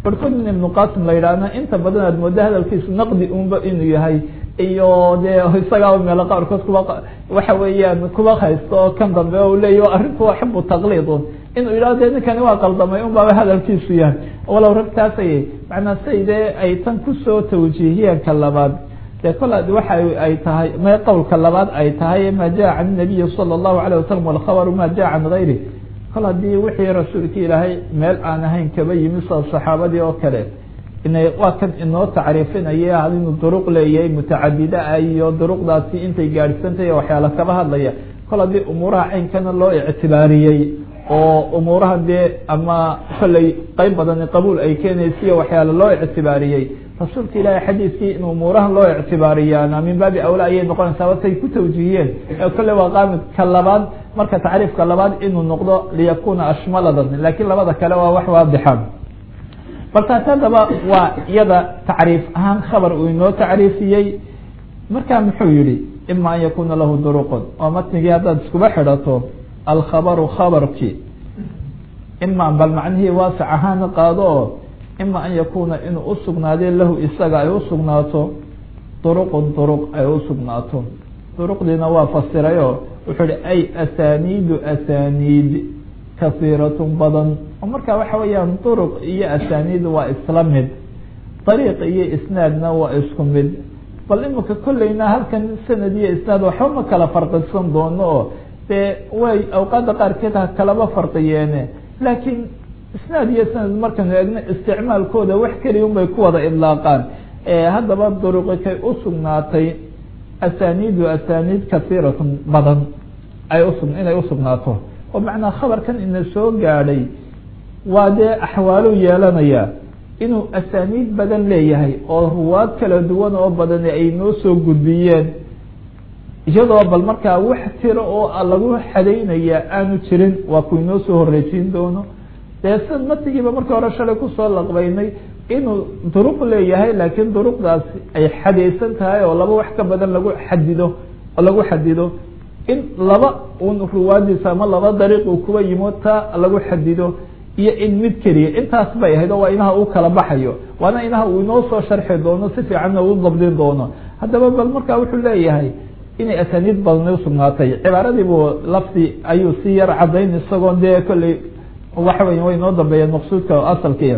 barkood in ibnu qasim la yidhaahna inta badan aad mooda hadalkiisu naqdi unba inuu yahay iyo dee isagaa meelo qaarkood kuba waxa weeyaan kuba haysto oo kan dambe o leeya arrinku waa xibu taqliidun inuu yidhahdo de ninkani waa qaldamay un baaba hadalkiisu yahay walow ragtaasay macnaa say dee ay tan kusoo tawjiihiyeen ka labaad dee kol waxa ay tahay ma qowlka labaad ay tahay ma jaa can nabiyi sala allahu alayh wasalam walkhabaru ma jaa can gayri kol haddii wixii rasuulka ilaahay meel aan ahayn kaba yimi sida saxaabadii oo kale inay waa kan inoo tacriifinaya inuu duruq leeyahay mutacadida ah iyo duruqdaasi intay gaadhsantahy waxyaala kaba hadlaya kol haddii umuuraha caynkana loo ictibaariyey oo umuuraha dee ama kolley qeyb badani qabuul ay keenaysiyo waxyaala loo ictibaariyey rasuulka ilaahay xadiiskii in umuurahan loo ictibaariyaana min baabi awla ayay noqonaysaa watay ku tawjiihiyeen kolley waa qaamid ka labaad marka tacriifka labaad inuu noqdo liyakuna ashmaladan lakiin labada kale waa wax waadixan bal taas haddaba waa iyada tacriif ahaan khabar uu inoo tacriifiyey marka muxuu yihi ima an yakuna lahu duruqun oo matnigii haddaad iskuba xidhato alkhabaru khabarkii ima bal macnihii waasac ahaan qaado oo ima an yakuna inuu usugnaadee lahu isaga ay usugnaato duruqun duruq ay usugnaato duruqdiina waa fasirayo wuxuu hi ay asaniidu asaniid kasiiratun badan oo marka waxa weeyaan duruq iyo asaniid waa isla mid dariiq iyo isnaadna waa isku mid bal imika kolleyna halkan sanad iyo isnaad waxba ma kala farqisan doono oo dee way awqaada qaarkeed ha kalaba farqiyeene laakiin isnaad iyo sanad markanu eegno isticmaalkooda wax keliya un bay ku wada idlaaqaan haddaba duruqi kay usugnaatay asaniidu asaniid kasiiratun badan ay usu inay usugnaato oo macnaa khabarkan ina soo gaadhay waa dee axwaalu yeelanaya inuu asaniid badan leeyahay oo ruwaad kala duwan oo badan ay noo soo gudbiyeen iyadoo bal markaa wax tiro oo lagu xadaynaya aanu jirin waa ku inoo soo horreysiin doono dee sia matigiiba markii hore shalay kusoo laqbaynay inuu duruq leeyahay laakiin duruqdaasi ay xadaysan tahay oo laba wax ka badan lagu xadido oo lagu xadido in laba un ruwaadiisa ama laba dariiq uu kuwa yimo taa lagu xadido iyo in mid keliya intaas bay ahayd oo waa inaha uu kala baxayo waana inaha uu inoo soo sharxi doono si fiicanna uu dabdin doono haddaba bal marka wuxuu leeyahay inay asaniid badan usugnaatay cibaaradii buu lafdi ayuu si yar cadayn isagoo dee kolley waxa wey way noo dambeeyeen maqsuudka asalkiiya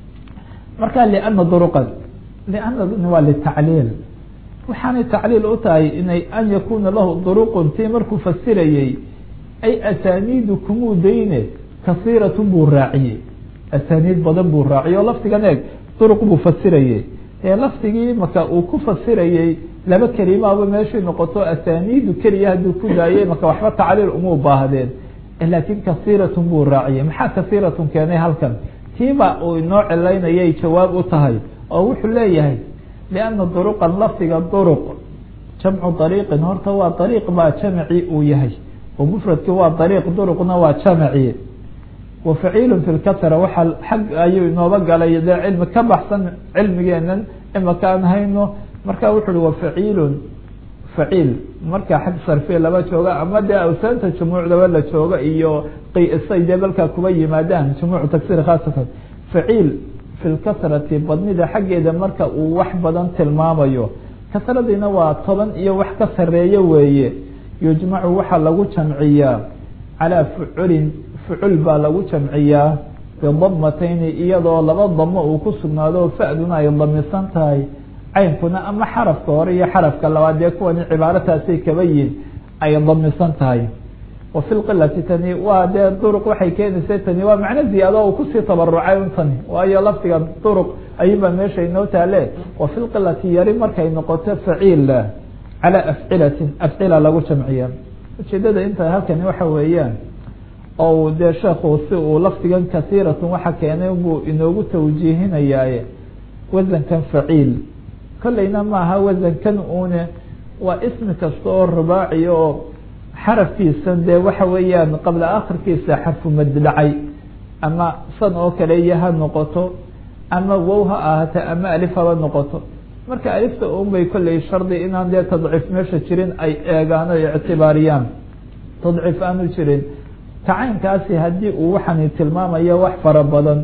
marka liana duruqan lianaduni waa litacliil waxaanay tacliil u tahay inay an yakuna lahu duruqun tii markuu fasirayey ay asaniidu kumuu dayne kasiiratun buu raaciyey asaniid badan buu raaciyey oo lafdigan eeg duruq buu fasirayey ee lafdigii marka uu ku fasirayey laba kelimaaba meeshay noqoto asaniidu keliya hadduu ku daayey marka waxba tacliil uma baahdeen laakiin kasiiratun buu raaciyey maxaa kasiiratun keenay halkan tiiba uu inoo cilaynayay jawaab u tahay oo wuxuu leeyahay liana duruqan lafdiga duruq jamcu dariiqin horta waa dariiq baa jamci uu yahay oo mufradki waa dariiq duruqna waa jamci wa faciilun fi lkasra waxaa xag ayuu inooba galay dee cilmi ka baxsan cilmigeenan imaka aan hayno marka wuxu uhi wa faciilun faciil marka xag sarfiya laba jooga ama dee awsaanta jumuucdaba la jooga iyo qisay dee balkaa kuba yimaadaan jumuuc tagsir khaasatan faciil fi lkasrati badnida xaggeeda marka uu wax badan tilmaamayo kasradiina waa toban iyo wax ka sareeyo weeye yujmacu waxaa lagu jamciyaa calaa fuculin fucul baa lagu jamciyaa bidamatayni iyadoo laba damo uu ku sugnaado fa'duna ay damisan tahay caynkuna ama xarafka hore iyo xarafka labaad dee kuwani cibaarataasay kaba yihin ay damisan tahay wa fi lqilati tani waa dee duruq waxay keenaysa tani waa macno ziyaado uu kusii tabarucay un tani waayo lafdiga duruq ayuunbaa meesha inoo taale wa fi lqilati yari markay noqoto faciil calaa afcilatin afcila lagu jamciya ujeedada inta halkani waxa weeyaan oo dee sheekhu si uu lafdigan kasiiratun waxa keenay buu inoogu tawjiihinayaaye wasankan faciil kolleyna maaha wasankan une waa ismi kasta oo rubaaci oo xarafkiisan dee waxa weeyaan qabla akhirkiisa xarfumad dhacay ama san oo kale iyo ha noqoto ama wow ha ahaato ama alif haba noqoto marka alifta un bay kolley shardi inaan dee tadciif meesha jirin ay eegaan o ictibaariyaan tadciif aanu jirin kacaynkaasi haddii uu waxani tilmaamayo wax fara badan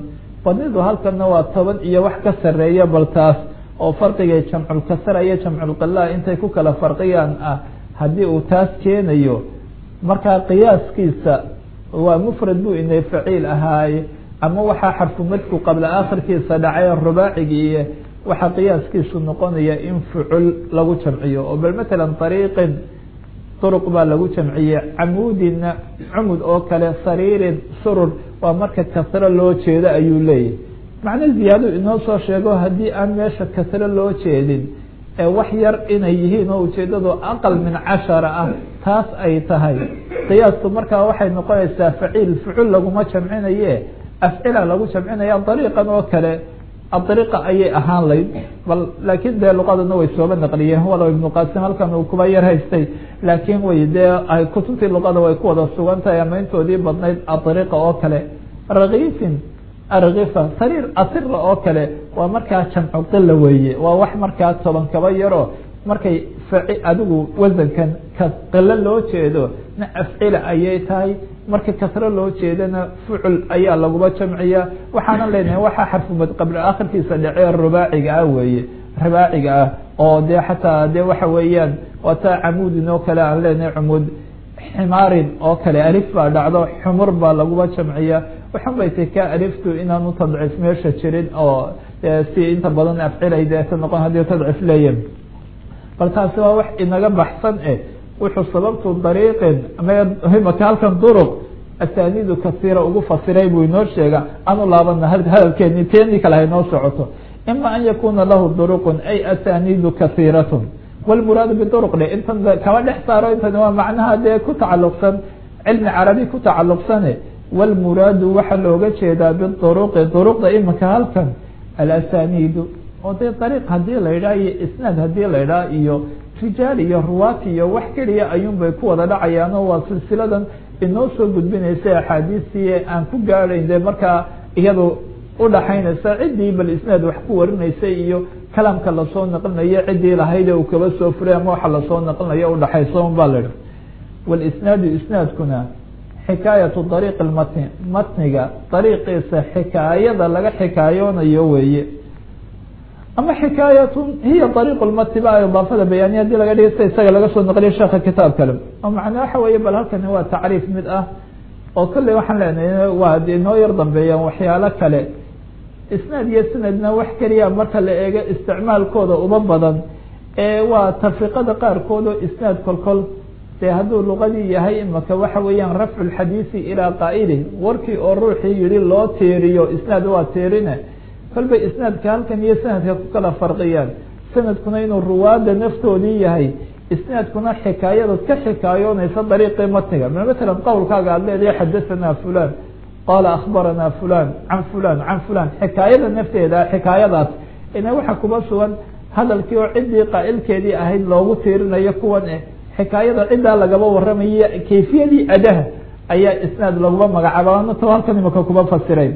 badnidu halkana waa toban iyo wax ka sareeya bal taas oo farqigay jamculkasra iyo jamculqila intay ku kala farqiyaan ah haddii uu taas keenayo markaa qiyaaskiisa waa mufrad buu inay faciil ahaaye ama waxaa xarfumadku qabla akhirkiisa dhacay rubaacigii waxaa qiyaaskiisu noqonaya in fucul lagu jamciyo oo bal matalan ariiqin duruq baa lagu jamciyey camuudina cumud oo kale sariirin surur waa marka kasro loo jeedo ayuu leeyahy macno ziyaado inoo soo sheego haddii aan meesha kasro loo jeedin ee wax yar inay yihiin oo ujeedadu aqal min cashara ah taas ay tahay qiyaasku markaa waxay noqonaysaa faciil fucul laguma jamcinaye afcila lagu jamcinaya dariiqan oo kale adariiqa ayay ahaan layd bal laakiin dee luqadana way sooba naqliyeen walow ibnu qasim halkan uu kuba yar haystay laakiin way dee kutubtii luqada way ku wada sugan tahay ama intoodii badnayd adariiqa oo kale rakiifin arkifa sariir asira oo kale waa markaa jamcu qila weeye waa wax markaa toban kaba yaro markay adigu wasankan ka qilo loo jeedo na afcila ayay tahay marka kasro loo jeedana fucul ayaa laguba jamciya waxaana leenahay waxaa xarfumad qabla akhirkiisa dhacee rubaaciga ah weeye rubaaciga ah oo dee xataa dee waxa weeyaan wataa camuudin oo kale aan leenahay cumuud ximaarin oo kale alif baa dhacdo xumur baa laguba jamciya waxan bay tay ka aliftu inaanu tadciif meesha jirin oo si inta badan afcilay deeta noqon haddii tadciif leeya bal taasi waa wax inaga baxsan eh wuxuu sababtu dariiqin maka halkan duruq asaaniidu kasiira ugu fasiray buu inoo sheega anu laabana hadalkeeni teenii kale haynoo socoto ima an yakuna lahu duruqun ay asaaniidu kasiiratun wlmuraadu biduruq dhe intan kaba dhex saaro intan waa macnaha dee ku tacaluqsan cilmi carabi ku tacaluqsane wlmuraadu waxaa looga jeedaa biduruqi duruqda imika halkan alasaniidu oo dee dariiq hadii la yidhaha iyo isnaad hadii la yidhaha iyo rijaal iyo ruwaati iyo wax keliya ayuun bay ku wada dhacayaano waa silsiladan inoo soo gudbinaysa axaadiistii aan ku gaadhayn dee markaa iyadu udhaxaynaysa ciddii bal isnaad wax ku warinaysay iyo kalaamka lasoo naqlinayo ciddii lahayd uu kaba soo furay ama waxa lasoo naqlinayo udhaxaysa un baa la idhi walisnaadu isnaadkuna xikaayatu dariiq matni matniga dariiqiisa xikaayada laga xikaayoonayo weeye ama xikaayatu hiya dariiq lmatni ba idaafada bayaaniya hadii laga dhigay sida isaga laga soo naqliya sheeka kitaab kale oo macnaa waxa weeye bal halkani waa tacriif mid ah oo kolley waxaan leenahay waa inoo yar dambeeyaan waxyaalo kale isnaad iyo sanadna wax keliya marka la eego isticmaalkooda uba badan ee waa tafriqada qaarkood oo isnaad kolkol dee hadduu luqadii yahay imaka waxa weeyaan rafcu lxadiisi ilaa qaa'ili warkii oo ruuxii yihi loo teeriyo isnaad waa teerine kolbay isnaadka halkan iyo sanadka ku kala farqiyaan sanadkuna inuu ruwaada naftoodii yahay isnaadkuna xikaayada ka xikaayoonaysa dariiqii matniga matalan qowlkaaga aad leedahay xadathana fulan qaala akhbarana fulan can fulan can fulan xikaayada nafteeda xikaayadaas ina waxa kuba sugan hadalkii oo ciddii qaa'ilkeedii ahayd loogu tiirinayo kuwan eh xikaayada ciddaa lagaba waramaye kayfiyadii adaha ayaa isnaad laguma magacaaba to halkan imaka kuba fasiray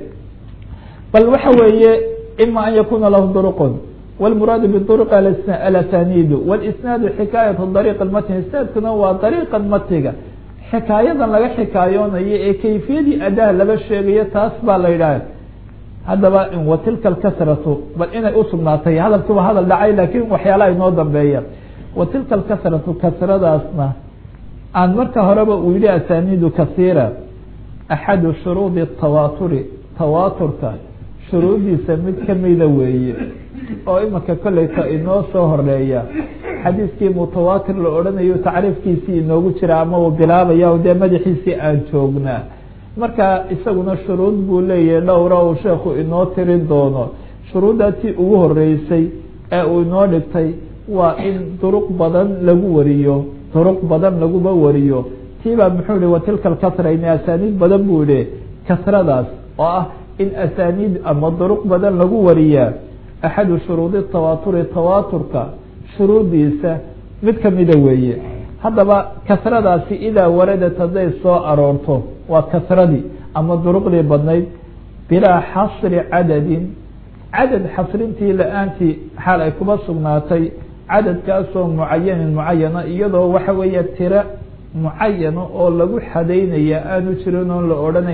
bal waxa weeye ima an yakuna lahu duruqun wlmuraadu biduruq alasaniidu walisnaadu xikaayatu dariiq matni isnaadkuna waa dariiqa matniga xikaayadan laga xikaayoonayo ee kayfiyadii adaha laba sheegayo taas baa la yidhaha haddaba watilka alkasratu bal inay usugnaatay hadalkiiba hadal dhacay laakiin waxyaalaha inoo dambeeya watilka alkasratu kasradaasna aan marka horeba uu yihi asaniidu kasiira axadu shuruudi tawaaturi tawaaturka shuruudiisa mid kamida weeye oo imika kolleyta inoo soo horeeya xadiiskii mutawaatir la odhanayo tacriifkiisii inoogu jira ama uu bilaabaya dee madaxiisii aan joognaa marka isaguna shuruud buu leeyahay dhowra uu sheekhu inoo tirin doono shuruuddaasii ugu horeysay ee uu inoo dhigtay waa in duruq badan lagu wariyo duruq badan laguba wariyo tiibaa muxuu ihi watilka alkasra in asaaniid badan buu yihi kasradaas oo ah in asaaniid ama duruq badan lagu wariyaa axadu shuruudi tawaaturi tawaaturka shuruudiisa mid kamida weeye haddaba kasradaasi idaa waradat hadday soo aroorto waa kasradii ama duruqdii badnayd bilaa xasri cadadin cadad xasrintii la-aantii xaal ay kuba sugnaatay cadadkaasoo mucayanin mucayana iyadoo waxa weeye tiro mucayana oo lagu xadaynaya aanu jirin oon la odhanayn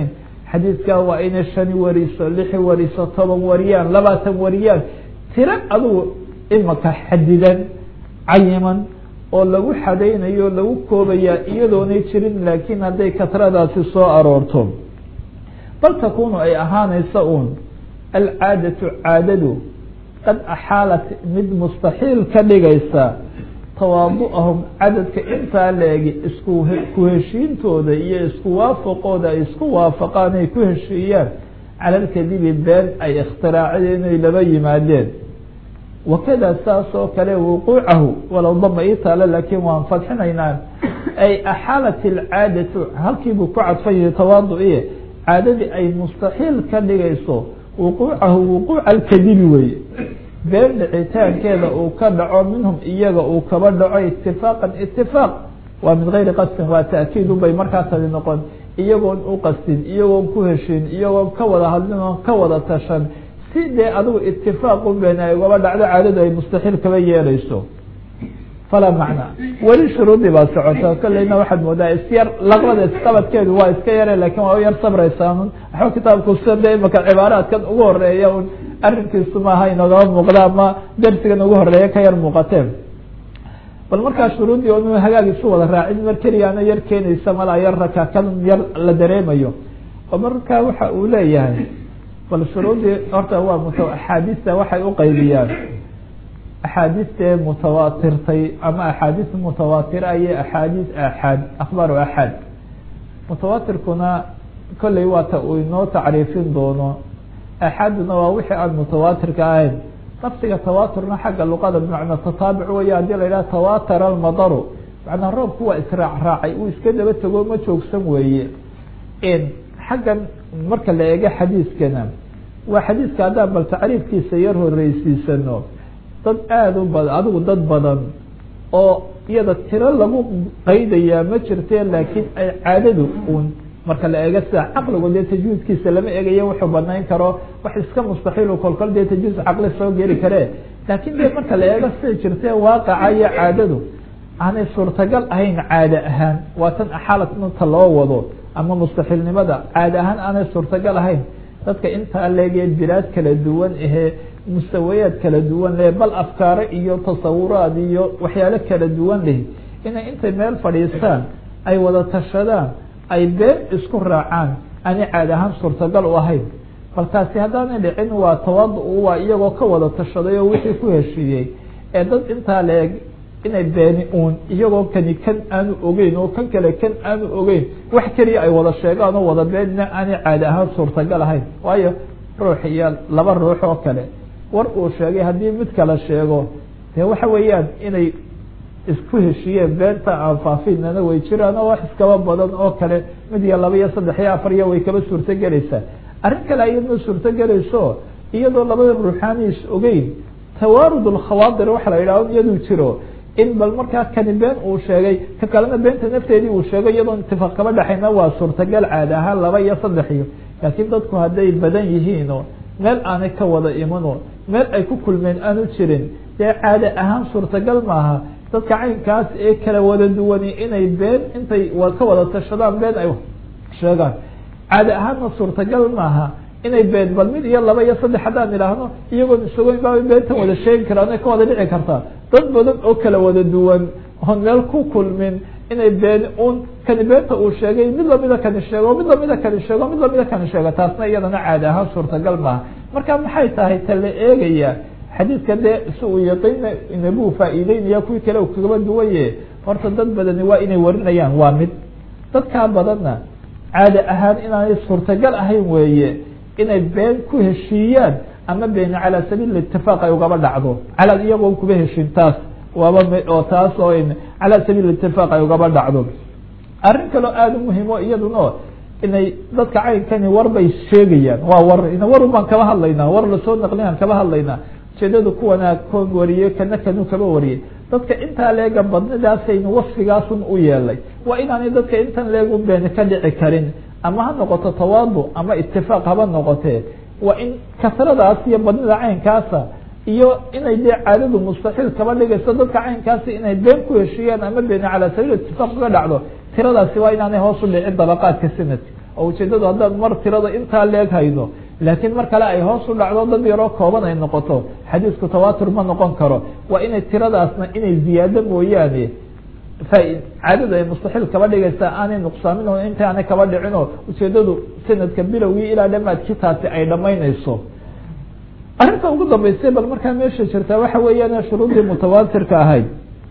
xadiidkaa waa inay shani wariso lixi wariso toban wariyaan labaatan wariyaan tiro adugu imaka xadidan cayiman oo lagu xadaynayo o lagu koobayaa iyadoonay jirin laakiin hadday katradaasi soo aroorto bal takunu ay ahaanaysa uun alcaadatu caadadu qad axaalat mid mustaxiil ka dhigaysa tawaadu'ahum cadadka intaa leegi isku ku heshiintooda iyo isku waafaqooda ay isku waafaqaan ay ku heshiiyaan cala alkadibi been ay ikhtiraaceen inay laba yimaadeen wakada saas oo kale wuquucahu walow dama ii taalo laakiin waan fadxinaynaa ay axaalat alcaadatu halkiibuu ku cadfan yahay tawaadu-iye caadadii ay mustaxiil ka dhigayso wuquucahu wuquuca alkadibi weye been dhicitaankeeda uu ka dhaco minhum iyaga uu kaba dhaco itifaaqan itifaaq waa min gayri qasdin waa ta'kiid ubay markaa tadi noqon iyagoon u qasdin iyagoon ku heshin iyagoon ka wada hadlin oon ka wada tashan si dee adigu itifaaq u been ay ugaba dhacdo caadadu ay mustaxiil kaba yeelayso falaa macnaa weli shuruudii baa socota kolleyna waxaad moodaa isyar laqbada isqabadkeedu waa iska yare lakin waa u yar sabraysaanun waxba kitaabku sida de imaka cibaaraadkan ugu horeeya un arrinkiisu maaha inagaba muuqda ama darsigan ugu horeeya ka yar muuqateen bal markaa shuruuddii onu hagaag isu wada raacin mar keliyaana yar keenaysa malaa yar raka kan yar la dareemayo oo markaa waxa uu leeyahay bal shuruuddii horta waa mut axaadiista waxay uqaybiyaan axaadiistee mutawaatirtay ama axaadiis mutawaatira iyo axaadiis axaad akhbaaru axaad mutawaatirkuna kolley waata uu inoo tacriifin doono axaaduna waa wixii aan mutawaatirka ahayn nafsiga tawaaturna xagga luqada bimacnaa tataabuc weya haddii la yidhaha tawatara almadaru macnaa roobku waa israac raacay uu iska daba tego ma joogsan weeye xaggan marka la eego xadiiskana waa xadiiska haddaan bal tacriifkiisa yar horeysiisano dad aada u badan adigu dad badan oo iyada tiro lagu qaydayaa ma jirte laakiin ay caadadu uun marka la eego sida caqligu dee tajwiidkiisa lama eegayo wuxuu banayn karo wax iska mustaxiil kolkol dee tajwiid caqli soo geli kare laakiin dee marka la eego sida jirte waaqaca iyo caadadu aanay suurtagal ahayn caade ahaan waa tan axaalatnta loo wado ama mustaxiilnimada caade ahaan aanay suurtagal ahayn dadka intaa leegee bilaad kala duwan ahee mustawayaad kala duwan leh bal afkaaro iyo tasawuraad iyo waxyaalo kala duwan leh inay intay meel fadhiistaan ay wada tashadaan ay been isku raacaan aanay caadi ahaan suurtagal u ahayn bal taasi haddaanay dhicin waa tawaadu waa iyagoo ka wada tashaday oo wixii ku heshiiyey ee dad intaa leeg inay beeni uun iyagoo kani kan aanu ogeyn oo kan kale kan aanu ogeyn wax keliya ay wada sheegaan oo wada beenina aanay caadi ahaan suurtagal ahayn waayo ruux iyo laba ruux oo kale war uu sheegay haddii mid kale sheego dee waxa weeyaan inay isku heshiiyeen beenta aan faafinana way jiraan oo wax iskaba badan oo kale mid iyo laba iyo saddex iyo afar iyo way kaba suurto gelaysaa arrin kale ayadma suurto gelayso iyadoo labada ruuxaani is ogeyn tawaarud alkhawaadir waxa la yidhaho iyaduu jiro in bal markaa kani been uu sheegay ka kalena beenta nafteedii uu sheegay iyadoo itifaaq kaba dhexayna waa suurtagal caadi ahaan laba iyo saddex iyo laakiin dadku hadday badan yihiinoo meel aanay ka wada imano meel ay ku kulmeen aanu jirin dee caade ahaan suurtagal maaha dadka caynkaas ee kala wada duwani inay been intay ka wada tashadaan been ay sheegaan caade ahaanna suurtagal maaha inay been bal mid iyo laba iyo saddex haddaan idhaahno iyagoon isogoyn baabay beentan wada sheegi karaan ay ka wada dhici kartaa dad badan oo kala wada duwan oon meel ku kulmin inay been un kani beenta uu sheegay mid lamida kani sheego mid lamida kani sheego mid lamida kani sheego taasna iyadana caadi ahaan suurtagal maaha marka maxay tahay ta la eegaya xadiidka dee si uu yaqiina inabuu faa'iideynaya kuwii kale uu kagaba duwaye horta dad badani waa inay warinayaan waa mid dadkaa badanna caadi ahaan inaanay suurtagal ahayn weeye inay been ku heshiiyaan ama beeni calaa sabiil itifaaq ay ugaba dhacdo cala iyagoon kuba heshin taas waaba oo taas oo calaa sabiil itifaaq ay ugaba dhacdo arrin kaloo aada u muhiim o iyaduna inay dadka caynkani war bay sheegayaan waa war warun baan kaba hadlaynaa war lasoo naqlinaan kaba hadlaynaa ujeedada kuwanaa koon wariyey kana kanu kaba wariyey dadka intaa leega badnidaasaynu wasfigaasun u yeelay waa inaanay dadka intan leegu beeni ka dhici karin ama ha noqoto tawaadu ama itifaaq haba noqotee waa in kasradaas iyo badnida caynkaasa iyo inay dee caadadu mustaxiil kaba dhigayso dadka caynkaasi inay been ku heshiiyaan ama beeni calaa sabiil itifaaq kaga dhacdo tiradaasi waa inaanay hoos u dhicin dabaqaadka sanadka oo ujeedadu haddaad mar tirada intaa leeg hayno laakiin mar kale ay hoos u dhacdo dad yaroo kooban ay noqoto xadiisku tawatur ma noqon karo waa inay tiradaasna inay ziyaado mooyaane caadada ay mustaxiil kaba dhigaysaa aanay nuqsaamin oo inta aanay kaba dhicin oo ujeedadu sanadka bilowgii ilaa dhamaadkii taasi ay dhamaynayso arrinta ugu dambeysay bal markaa meesha jirtaa waxa weeyaan shuruudii mutawaatirka ahayd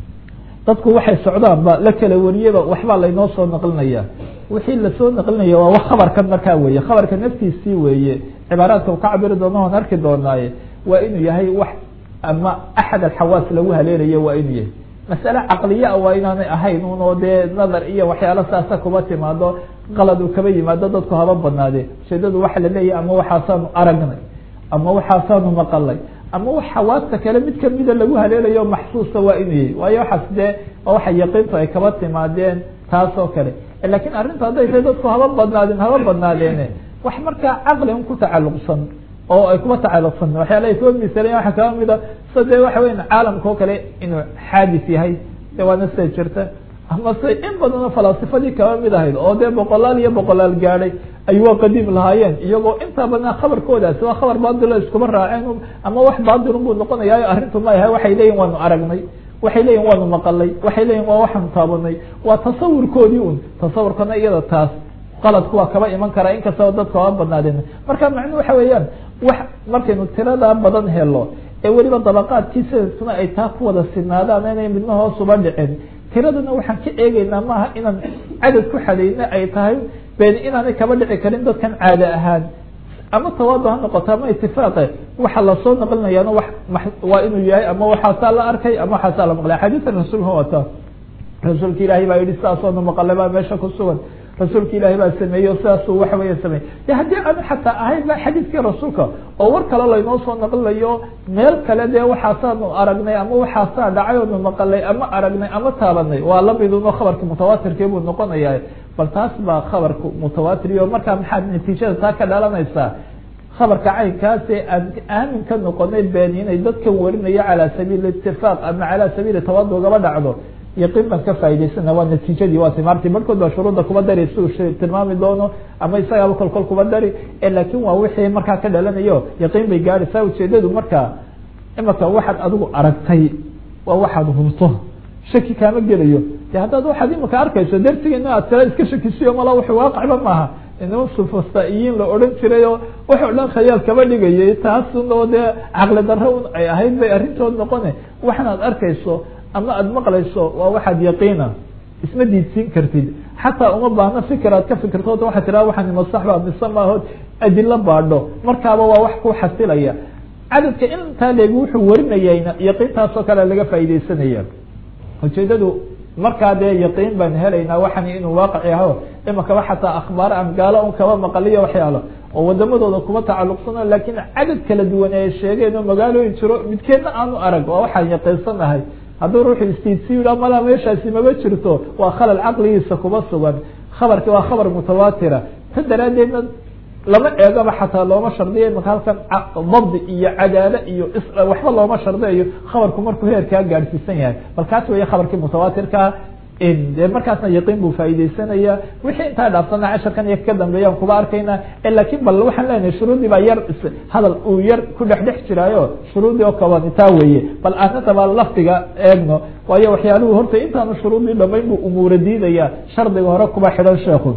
dadku waxay socdaan ba la kala wariyaba waxbaa laynoo soo naqlinaya wixii lasoo naqlinaya waa khabarkan markaa weeye khabarka naftiisii weeye cibaaraadka u ka cabiri doono oon arki doonaaye waa inuu yahay wax ama axad alxawaas lagu haleelayo waa inuu yahay masale caqliya waa inaanay ahayn un oo dee nadar iyo waxyaalo saasa kuba timaado qalad uu kaba yimaado dadku haba badnaade ujeedadu waxa la leeyahy ama waxaasaanu aragnay ama waxaasaanu maqalay ama wax xawaasta kale mid kamida lagu haleelayo maxsuusa waa inuu yahay waayo waxaas dee waa waxa yaqiintu ay kaba timaadeen taas oo kale lakin arrinta hadday tahay dadku haba badnaadeen haba badnaadeene wax markaa caqli un ku tacalluqsan oo ay kuba tacalluqsan waxyaala ay kuba misalan waxa kaba mida sa dee waxa weya caalamka oo kale inuu xaadis yahay de waana sida jirta ama se in badanoo falaasifadii kaba mid ahayd oo dee boqolaal iyo boqolaal gaadhay ay waa qadiim lahaayeen iyagoo intaa badnaa khabarkoodaasi waa khabar baadilo iskuma raaceen ama wax baadilun buu noqonayaayo arrintu ma yahay waxay leeyihin waanu aragnay waxay leeyihin waanu maqalay waxay leeyihin waa waxaanu taabanay waa tasawurkoodii un tasawurkana iyada taas qaladku waa kaba iman karaa inkastaba dadka waa badnaadeen marka macnu waxa weeyaan wax markaynu tirada badan helo ee weliba dabaqaadkii sanadkuna ay taa ku wada sinaadaan inay midna hoosuba dhicin tiraduna waxaan ka eegeynaa maaha inaan cadad ku xadayna ay tahay ben inaanay kaba dhici karin dadkan caade ahaan ama tawaadu ha noqoto ama itifaaqe waxa lasoo naqlinayaana wa waa inuu yahay ama waxaasaa la arkay ama waxaasaa la maqlay xadiisan rasuulka wata rasuulka ilaahay baa yihi sidaasoona maqale baa meesha ku sugan rasuulka ilaahay baa sameeyey o sidaasuu waxa weya sameeyey de haddii aanu xataa ahayn ba xadiiskii rasuulka oo war kale laynoo soo naqlinayo meel kale dee waxaasaanu aragnay ama waxaasaa dhacay oonu maqalay ama aragnay ama taabanay waa lamidunoo khabarka mutawaatirkii buu noqonaya bal taas baa khabarka mutawaatir o markaa maxaad natiijada taa ka dhalanaysaa khabarka caynkaase aan aamin ka noqonay been inay dadkan warinayo calaa sabiil itifaaq ama calaa sabiili tawadu gaba dhacdo yaqiin baan ka faa'idaysana waa natiijadii waa timaartii barhkood baa shuruudda kuba dari si uu tilmaami doono ama isagaaba kolkol kuba dari laakin waa wixii markaa ka dhalanayo yaqiin bay gaadhaysaa ujeedadu markaa imaka waxaad adigu aragtay waa waxaad hurto shaki kaama gelayo de haddaad waxaad imaka arkayso darsigeena aad kala iska shakisiyo mala wax waaqicba maaha inama sufastaiyiin la odhan jiray oo wax o dhan khayaal kaba dhigayay taasun oo dee caqli darro un ay ahayd bay arrintood noqone waxanaad arkayso ama aada maqlayso waa waxaad yaqiina isma diidsiin kartid xataa uma baahno fikir aad ka fikirto waxaa tiraa waxaan masaxba mise maahood adilo baadho markaaba waa wax ku xasilaya cadadka intaa leegi wuxuu warinayayna yaqiintaasoo kale laga faaideysanaya ujeedadu markaa dee yaqiin baan helaynaa waxan inuu waaqici aho imakaba xataa akhbaar aan gaalo un kaba maqaliyo waxyaalo oo wadamadooda kuma tacaluqsano lakin cadad kala duwan ay sheegeen oo magaalooyin jiro midkeedna aanu arag waa waxaan yaqiinsanahay hadduu ruuxu istiidsi yidha mala meeshaasi maba jirto waa khalal caqligiisa kuma sugan khabarki waa khabar mutawaatira ta daraaddeedna lama eegaba xataa looma shardiyo imaka halkan dabdi iyo cadaalo iyo waxba looma shardiyayo khabarku markuu heerkaa gaadhsiisan yahay bal kaas weeye khabarkii mutawaatirkaa de markaasna yaqiin buu faaideysanaya wixii intaa dhaafsana casharkan iyo ka dambeeyaan kuba arkayna lakin bal waxaan leenahay shuruudii baa yar hadal uu yar ku dhex dhex jiraayo shuruudii oo kaban taa weeye bal aanata baa lafdiga eegno waayo waxyaaluhu horta intaanu shuruudii dhamayn buu umuura diidaya shardiga hore kuba xidhan sheekhu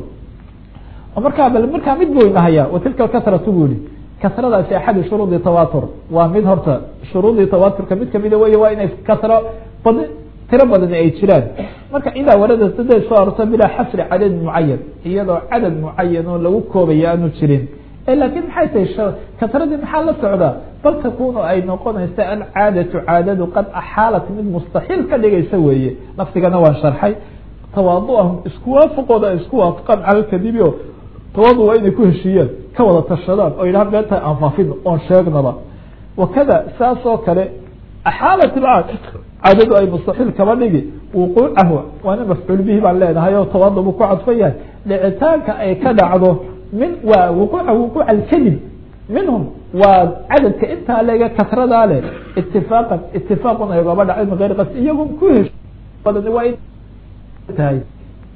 markaa bal markaa mid buu inahaya watilka kasratu bu yihi kasradaasi axadi shuruudi tawatur waa mid horta shuruudii tawaturka mid kamida wey waa inay kasro bad tiro badan ay jiraan marka idaa warada siday soo arorto bilaa xasri cadad mucayan iyadoo cadad mucayan oo lagu koobaya aanu jirin lakin maxay tahay kasradii maxaa la socdaa bal takunu ay noqonaysa alcaadatu caadadu qad axaalat mid mustaxiil ka dhigaysa weeye lafdigana waan sharxay tawaaduahum isku waafaqooda ay isku waafaqaan cala kadibi o tawaadu waa inay ku heshiiyaan ka wada tashadaan oo yidhaha beenta aan faafin oon sheegnaba wakada saas oo kale axaalat caadadu ay mustaxiil kaba dhigi wuquucahu waana mafcuul bihi baan leenahay oo tawaadu buu ku cadfan yahay dhicitaanka ay ka dhacdo min waa wuquuca wuquuca alkadib minhum waa cadadka intaa leega kasradaa leh itifaaqan itifaaqun ay gaba dhacay min gayr qasd iyago ku hesh badan waa tahay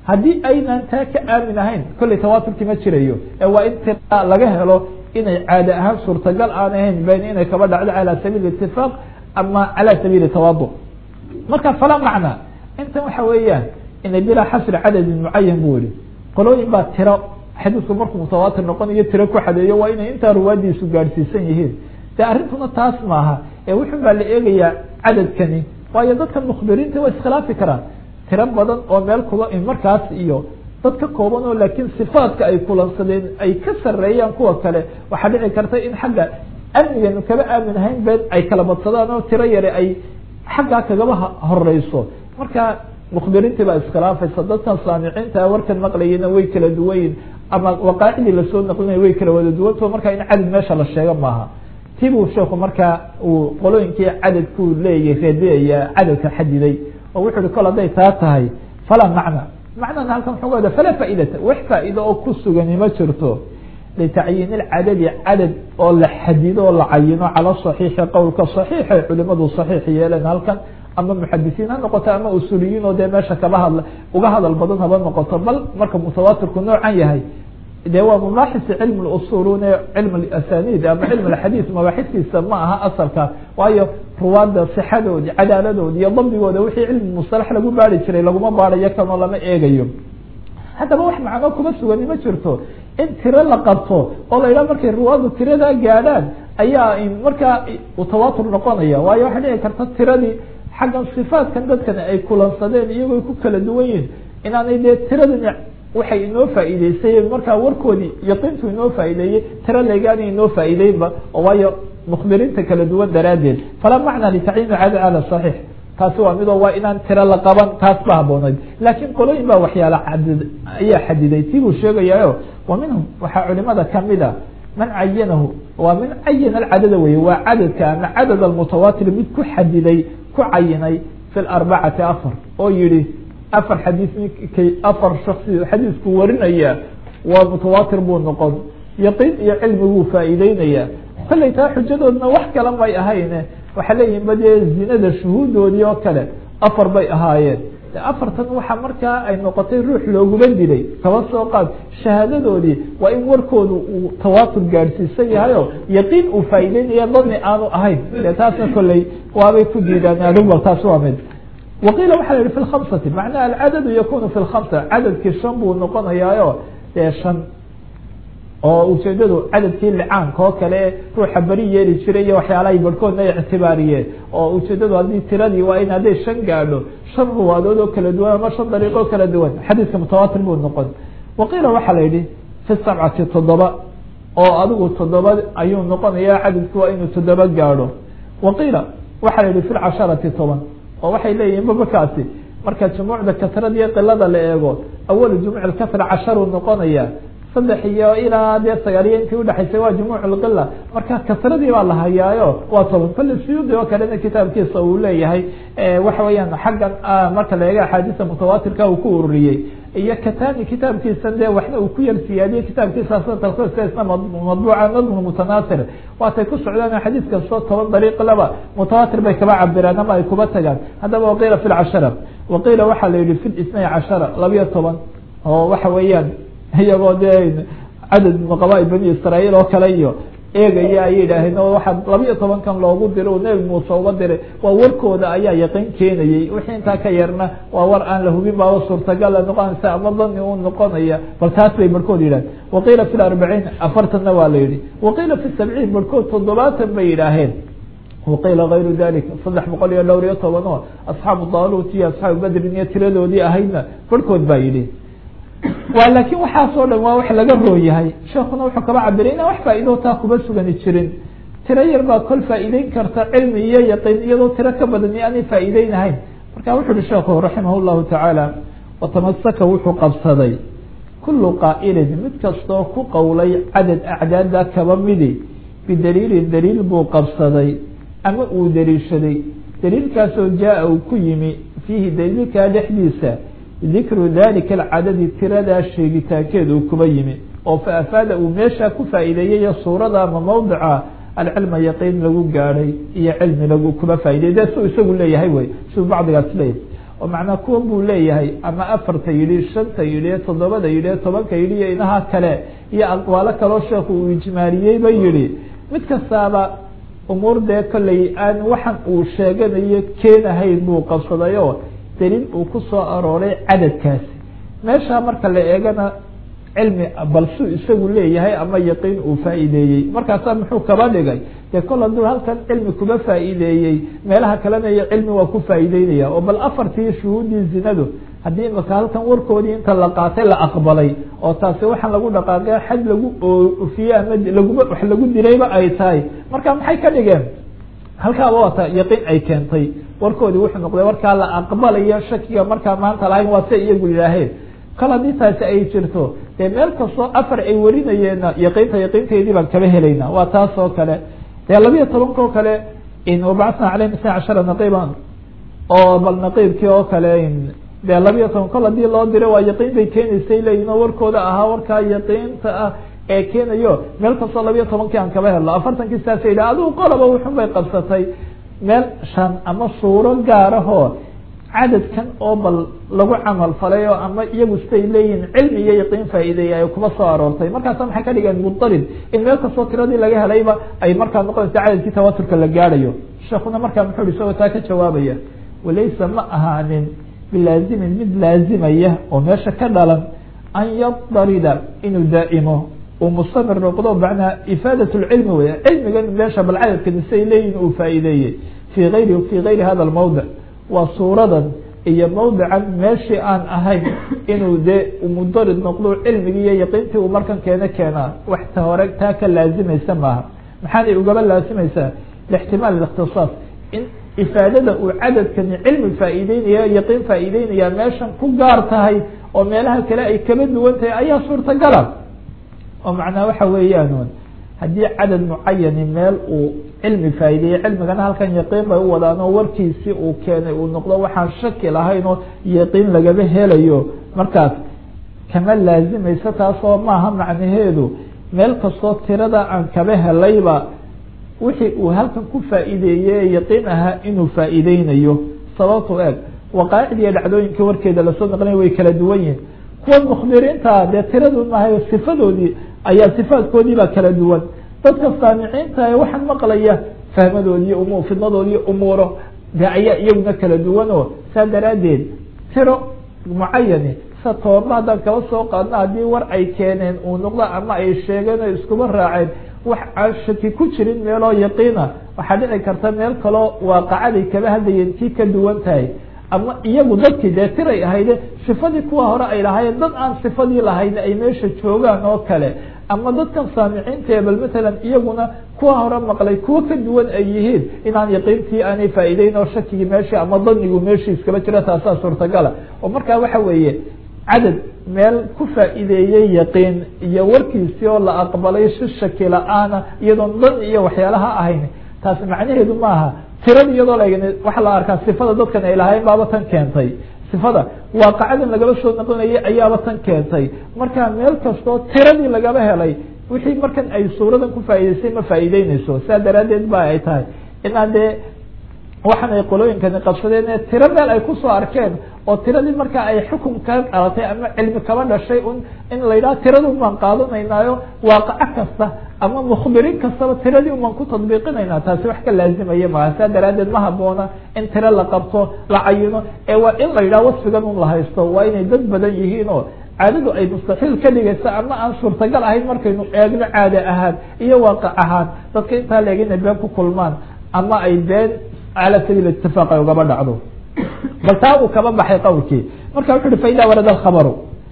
haddii aynan taa ka aamin ahayn kolley tawaaturkii ma jirayo ee waa in tira laga helo inay caade ahaan suurtagal aan ahayn ben inay kaba dhacdo calى sabiil itifaaq ama calى sabiili tawaadu marka falaa macna intan waxa weeyaan inay bilaa xasri cadadin mucayan bu yihi qolooyin baa tiro xadiisku markuu mutawaatir noqonayo tiro ku xadeeyo waa inay intaa ruwaadiisu gaadhsiisan yihiin de arrintuna taas maaha ee wuxun baa la eegayaa cadadkani waayo dadka mukbiriinta waa iskhilaafi karaan tiro badan oo meel kula markaas iyo dad ka kooban oo laakiin sifaadka ay kulansadeen ay ka sareeyaan kuwa kale waxaa dhici karta in xagga amniganu kaba aamin ahayn been ay kala badsadaan oo tiro yare ay xaggaa kagaba horeyso marka mukbiriintii baa iskhilaafaysa dadkan saamiciinta warkan maqlayena way kala duwanyiin ama waqaacidii lasoo naqlinaya way kala wada duwanto marka in cadad meesha la sheego maaha ti buu sheeku markaa uu qolooyinkii cadadkuu leeyahy reedeaya cadadka xadiday oo wuxu uhi kol hadday taa tahay falaa macna macnana halkan wuxuu ka wada falaa faaidata wax faa'iida oo ku sugani ma jirto litacyiin ilcadadi cadad oo la xadido oo la cayino cala saxiixi qowlka saxiixay culimadu saxiix yeeleen halkan ama muxadisiin ha noqoto ama usuliyiin oo dee meesha kaba hadla uga hadal badan haba noqoto bal marka mutawaatirku noocan yahay de waa mabaaxisi cilm usulune cilm asanid ama cilm xadiis mabaaxistiisa ma aha asalka waayo ruwaada sixadoodi cadaaladoodi iyo dabdigooda wixii cilmi musalax lagu baari jiray laguma baarayo kanoo lama eegayo haddaba wax macno kuma sugani ma jirto in tiro la qabto oo la yidhaha markay ruwaadu tiradaa gaadhaan ayaa markaa tawaatur noqonaya waayo waxay dhici karta tiradii xaggan sifaatkan dadkan ay kulansadeen iyagoo ku kala duwan yihin inaanay dee tiradani waxay inoo faa'iideysay markaa warkoodii yaqiintu inoo faa'iideeyey tiro legaani inoo faa'iideynba oo waayo mukbiriinta kala duwan daraaddeed falaa macna litacyiin cada cala saxiix taasi waa midoo waa inaan tiro la qaban taas ba haboonayd laakiin qolooyin baa waxyaala cadid ayaa xadiday tii buu sheegayayo wa minhum waxaa culimada kamid a man cayanahu waa min cayana alcadada weye waa cadadka ama cadad almutawaatir mid ku xadiday ku cayinay fi larbacati afar oo yihi afar xadiis ninkay afar shaksi xadiisku warinaya waa mutawaatir buu noqon yaqiin iyo cilmiguu faa'iideynaya kollay taa xujadoodna wax kale may ahayne waxaa leeyihin ba dee zinada shuhuudoodii oo kale afar bay ahaayeen afartan waxaa markaa ay noqotay ruux looguma dilay kaba soo qaad shahaadadoodii waa in warkoodu uu tawaatur gaadhsiisan yahayo yaqiin uu faa'iideynaya dani aanu ahayn dee taasna kolley waabay ku diidaan adugbal taas waa mid waqiila waxa la yihi fi lkhamsati macnaha alcadadu yakunu fi lkhamsa cadadkii shan buu noqonayaayo dee shan oo ujeedadu cadadkii licaanka oo kale ruuxa beri yeeli jiray iyo waxyaalahay barhkoodna ay ictibaariyeen oo ujeedadu haddii tiradii waa in hadday shan gaadho shan ruwaadood oo kala duwan ama shan dariiq oo kala duwan xadiiska mutawaatir buu noqon waqiila waxaa la yihi fi sabcati toddoba oo adigu toddoba ayuu noqonaya cadadku waa inuu toddoba gaadho waqiila waxaa la yihi fi lcasharati toban oo waxay leeyihin babakaasi marka jumuucda kasrada iyo qilada la eego awalu jumuuc kasra casharuu noqonaya saddex iyo ilaa dee sagaaliyo intii udhexaysay waa jumuuc lqila marka kasradii baa la hayaayo waa toban kale suyuudi oo kalena kitaabkiisa uu leeyahay waxa weeyaan xaggan marka la eega axaadiista mutawaatirka uu ku ururiyey iyo katani kitaabkiisa dee waxna uu ku yar siyaadiyey kitaabkiisa isna madbuuca nadmu mutanaasir waatay ku socdaan xadiis kastoo toban dariiq laba mutawaatir bay kaba cabiraan ama ay kuba tagaan haddaba waqiila fi lcashara waqiila waxaa la yihi fi isnay cashara labiyo toban oo waxa weeyaan iyagoo dee cadad qabaa bani israaeil oo kale iyo eegaya ay yidhaaheen oo waxaa labiyo tobankan loogu dira o nebi muuse uga diray waa warkooda ayaa yaqiin keenayey wixii intaa ka yarna waa war aan la hubin baaba suurtagala noqonaysa ama dani u noqonaya bal taas bay barhkood yidhaheen waqiila fi larbaciin afartanna waa la yihi waqiila fi sabciin barhkood toddobaatan bay yidhaaheen waqiila kayru dalika saddex boqol iyo dhowr iyo toban oo asxaabu daaluut iyo asxaabu badrin iyo tiradoodii ahaydna barhkood baa yidhi wa laakiin waxaasoo dhan waa wax laga rooyahay sheekuna wuxuu kaba cabiray inaan wax faa'iidoo taa kuba sugani jirin tiro yar baa kol faa'iideyn karta cilmi iyo yaqiin iyadoo tiro ka badan iyo aanay faa'iideynahayn marka wuxu uhi sheekhu raximah llahu tacaala watamasaka wuxuu qabsaday kulu qaa'ilin mid kastoo ku qowlay cadad acdaada kaba midi bidaliilin daliil buu qabsaday ama uu daliishaday daliilkaasoo jaa uu ku yimi fiihi daliilkaa dhexdiisa dikru dalika alcadadi tiradaa sheegitaankeed uu kuba yimi oo fa afaada uu meeshaa ku faa'iideeyey suurada ama mawdica alcilma yaqiin lagu gaadhay iyo cilmi lagu kuba faaidey de su isagu leeyahay wey siu bacdigaas leeyahay oo macnaa kuwan buu leeyahay ama afarta yidhi shanta yidhi toddobada yidhi tobanka yidhi iyo inaha kale iyo aqwaalo kaloo sheekhu uu ijmaaliyeyba yidhi mid kastaaba umuur dee kolley aan waxan uu sheeganayo keenahayn buu qabsaday oo daliil uu ku soo arooray cadadkaasi meeshaa marka la eegana cilmi balsuu isagu leeyahay ama yaqiin uu faa'iideeyey markaasaa muxuu kaba dhigay dee kol hadduu halkan cilmi kuba faa'iideeyey meelaha kalena iyo cilmi waa ku faa'iideynaya oo bal afartii shuhuuddii zinadu haddii imaka halkan warkoodii inta la qaatay la aqbalay oo taasi waxaan lagu dhaqaaqe xad lagu ofiye ama laguma wax lagu dilayba ay tahay marka maxay ka dhigeen halkaaba waata yaqiin ay keentay warkoodii wuxuu noqday warkaa la aqbalayo shakiga markaa maanta lahayn waa se iyagu yidhaaheen kol haddii taasi ay jirto dee meel kastoo afar ay warinayeenna yaqiinta yaqiinteedii baan kaba helayna waa taas oo kale dee labiya tobankao kale wabacatna caleyhim isna cashara naqiiban oo bal naqiibkii oo kale dee labiya toban kol hadii loo diro waa yaqiin bay keenaysay leeyihin oo warkooda ahaa warkaa yaqiinta ah ee keenayo meel kastoo labiya tobankii aan kaba helno afartankii saasa yidhi adigu qoloba wuxun bay qabsatay meel shan ama suuro gaarahoo cadadkan oo bal lagu camal falay oo ama iyagu siday leeyihin cilmi iyo yaqiin faa'iideeya ay kuma soo aroortay markaasa maxay ka dhigeen mudarib in meel kastoo tiradii laga helayba ay markaa noqonaysa cadadkii tawaturka la gaadhayo sheekuna markaa muxuu hi isagoo taa ka jawaabaya walaysa ma ahaanin bilaazimin mid laazimaya oo meesha ka dhalan an yadarida inuu daa'imo uu mustamir noqdo macnaa ifaadat lcilmi wey cilmigan meesha bal cadadkani siday leeyihin uu faa'iideeyey fi ayri fi gayri hada lmawdic waa suuradan iyo mawdican meeshii aan ahayn inuu dee mudarid noqdo cilmigii iyo yaqiintii uu markan keeno keenaa wax ta hore taa ka laazimaysa maaha maxaanay ugaba laazimaysaa lixtimaal ikhtisaas in ifaadada uu cadadkani cilmi faa'iideynaya yaqiin faa'iideynaya meeshan ku gaar tahay oo meelaha kale ay kaba duwan tahay ayaa suurtagala oo macnaa waxa weeyaan haddii cadad mucayani meel uu cilmi faa'iideeyey cilmigana halkan yaqiin bay u wadaan oo warkiisii uu keenay uu noqdo waxaan shaki lahayn oo yaqiin lagaba helayo markaas kama laazimaysa taasoo maaha macnaheedu meel kastoo tirada aan kaba helayba wixii uu halkan ku faa'iideeyey yaqiin ahaa inuu faa'iideynayo sababtu eeg waqaa'icdi iyo dhacdooyinka warkeeda lasoo naqlinay way kala duwan yihin kuwa mukhbiriinta dee tiradu maahay sifadoodii ayaa sifaadkoodii baa kala duwan dadka saamiciinta ee waxaan maqlaya fahmadoodi iyo umu fidnadoodi iyo umuuro de ayaa iyaguna kala duwan oo saa daraaddeed tiro mucayani sa toorba haddaan kaba soo qaadno haddii war ay keeneen uu noqdo ama ay sheegeen oo iskuba raaceen wax aan shaki ku jirin meeloo yaqiina waxaa dhici karta meel kaloo waaqacaday kaba hadlayeen kii ka duwan tahay ama iyagu dadkii dee tiray ahayde sifadii kuwa hore ay lahaayeen dad aan sifadii lahayn ay meesha joogaan oo kale ama dadkan saamiciinta bal matalan iyaguna kuwa hore maqlay kuwo ka duwan ay yihiin inaan yaqiintii aanay faa'iideyn oo shakigii meeshii ama danigu meeshii iskaba jira taasaa suurtagala oo markaa waxa weeye cadad meel ku faa'iideeyey yaqiin iyo warkiisii oo la aqbalay si shaki la-aana iyadoon dan iyo waxyaalaha ahayn taasi macnaheedu maaha tirada iyadoo la waxaa la arkaa sifada dadkan ay lahayn baaba tan keentay sifada waaqacadan lagaba soo noqonayay ayaaba tan keentay marka meel kastoo tiradii lagaba helay wixii markan ay suuradan ku faa'iideysay ma faa'iideyneyso saa daraaddeed ba ay tahay inaan dee waxan ay qolooyinkani qabsadeen ee tiro meel ay kusoo arkeen oo tiradii marka ay xukun ka dhalatay ama cilmi kaba dhashay un in la yidhaha tirada umaan qaadanaynaayo waaqaco kasta ama mukhbiriin kastaba tiradii umaan ku tadbiiqinaynaa taasi wax ka laazimaya maaha saa daraaddeed ma haboona in tiro la qabto la cayino ee waa in la yidhaha wasfigan un la haysto waa inay dad badan yihiin oo caadadu ay mustaxiil ka dhigaysa ama aan suurtagal ahayn markaynu eegno caade ahaan iyo waaqac ahaan dadka intaa leeg inay been ku kulmaan ama ay been cala sabiil itifaaq ay ugaba dhacdo bal taa uu kaba baxay qowlkii marka wuxu uhi faida warada alkhabaru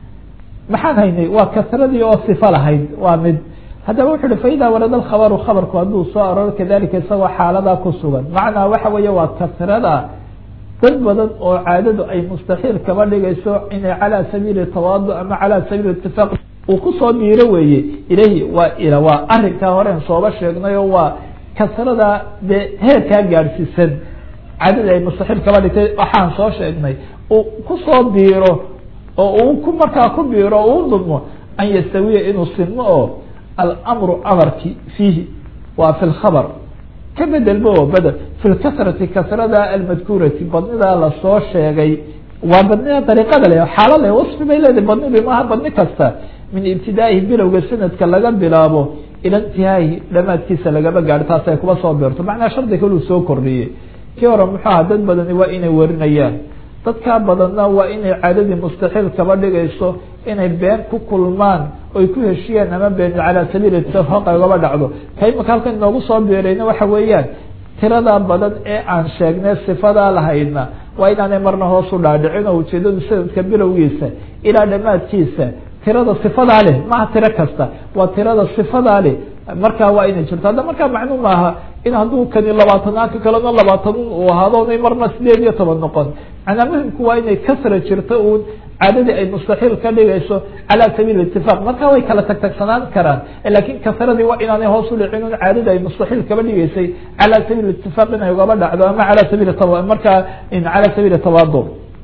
maxaan haynay waa kasradii oo sifa lahayd waa mid haddaba wuxu uhi faida warada alkhabaru khabarku hadduu soo arooro kadalika isagoo xaaladaa ku sugan macnaa waxa weeye waa kasrada dad badan oo caadadu ay mustaxiil kaba dhigayso inay calaa sabiili tawaadu ama calaa sabiili itifaaq uu kusoo dhiiro weeye ilahi waa ila waa arrinkaa horen sooba sheegnay oo waa kasrada dee heerkaa gaadhsiisan cadada ay mustaxiil kaba dhigtay waxaan soo sheegnay uu kusoo biiro oo uu ku markaa ku biiro o uu dulmo an yastawiya inuu sinmo oo almru amarki fiihi waa fi lkhabar ka bedelba oo bedel fi lkasrati kasrada almadkuurati badnidaa lasoo sheegay waa badnida dariiqada le xaalo le wasfi bay leedahay badnidu maaha badni kasta min ibtidaa'ihi bilowga sanadka laga bilaabo ila intihaahi dhamaadkiisa lagaba gaadho taas ay kuba soo beerto macnaa shardi kaluu soo kordhiyey kii hore muxuu aha dad badani waa inay warinayaan dadkaa badanna waa inay caadadii mustaxiil kaba dhigayso inay been ku kulmaan oy ku heshiyaan ama been calaa sabiil ittifaq agaba dhacdo ka imaka halkan inoogu soo beerayna waxa weeyaan tiradaa badan ee aan sheegnay sifadaa lahaydna waa inaanay marna hoos u dhaadhicin oo ujeedadu sanadka bilowgiisa ilaa dhamaadkiisa tirada sifadaa leh maha tiro kasta waa tirada sifadaa leh markaa waa inay jirto hadda markaa macnu maaha in hadduu kani labaatanaanka kalena labaatan uu ahaado onay marna sideed iyo toban noqon macnaa muhimku waa inay kasra jirto uun caadadii ay mustaxiil ka dhigayso calaa sabiil itifaq markaa way kala tagtagsanaan karaan lakin kasradii waa inaanay hoos u dhicin un caadadii ay mustaxiil kaba dhigaysay calaa sabiil itifaq inay ugaba dhacdo ama ala sabiil markaa calaa sabiil tawaadu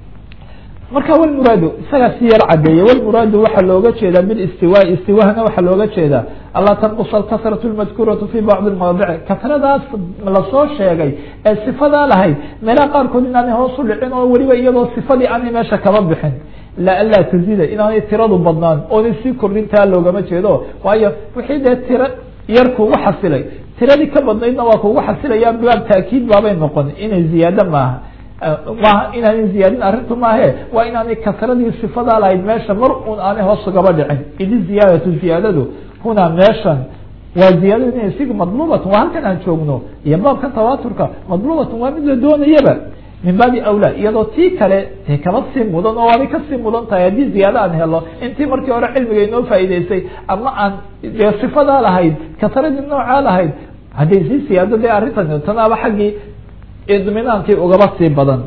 marka wlmuraadu isagaa si yar cadeeye wlmuraadu waxaa looga jeedaa bilistiwaa istiwahna waxaa looga jeedaa alaa tanqus alkasratu lmadkuuratu fi bacdi lmawaadici kasradaas lasoo sheegay ee sifadaa lahayd meelaha qaarkood inaanay hoos u dhicin oo weliba iyadoo sifadii aanay meesha kaba bixin la anlaa tazida inaanay tiradu badnaan oonay sii kordhintaa loogama jeedo waayo wixii dee tiro yar kugu xasilay tiradii ka badnaydna waa kugu xasilaya baab taakiid baabay noqon inay ziyaado maaha maaha inaanay ziyaadin arrintu maahe waa inaanay kasradii sifadaa lahayd meesha mar un aanay hoos ugaba dhicin idi ziyaadatu ziyaadadu hunaa meeshan waa ziyaadadu ina isiga madluubatun waa halkan aan joogno iyo baabkan tawaaturka madluubatun waa mid la doonayaba min baabi awlaa iyadoo tii kale dee kaba sii mudan oo waabay kasii mudan tahay haddii ziyaado aan helo intii markii hore cilmiga inoo faa'iideysay ama aan dee sifadaa lahayd kasradii noocaa lahayd hadday sii siyaado dee arrintan tanaaba xaggii idminaankii ugaba sii badan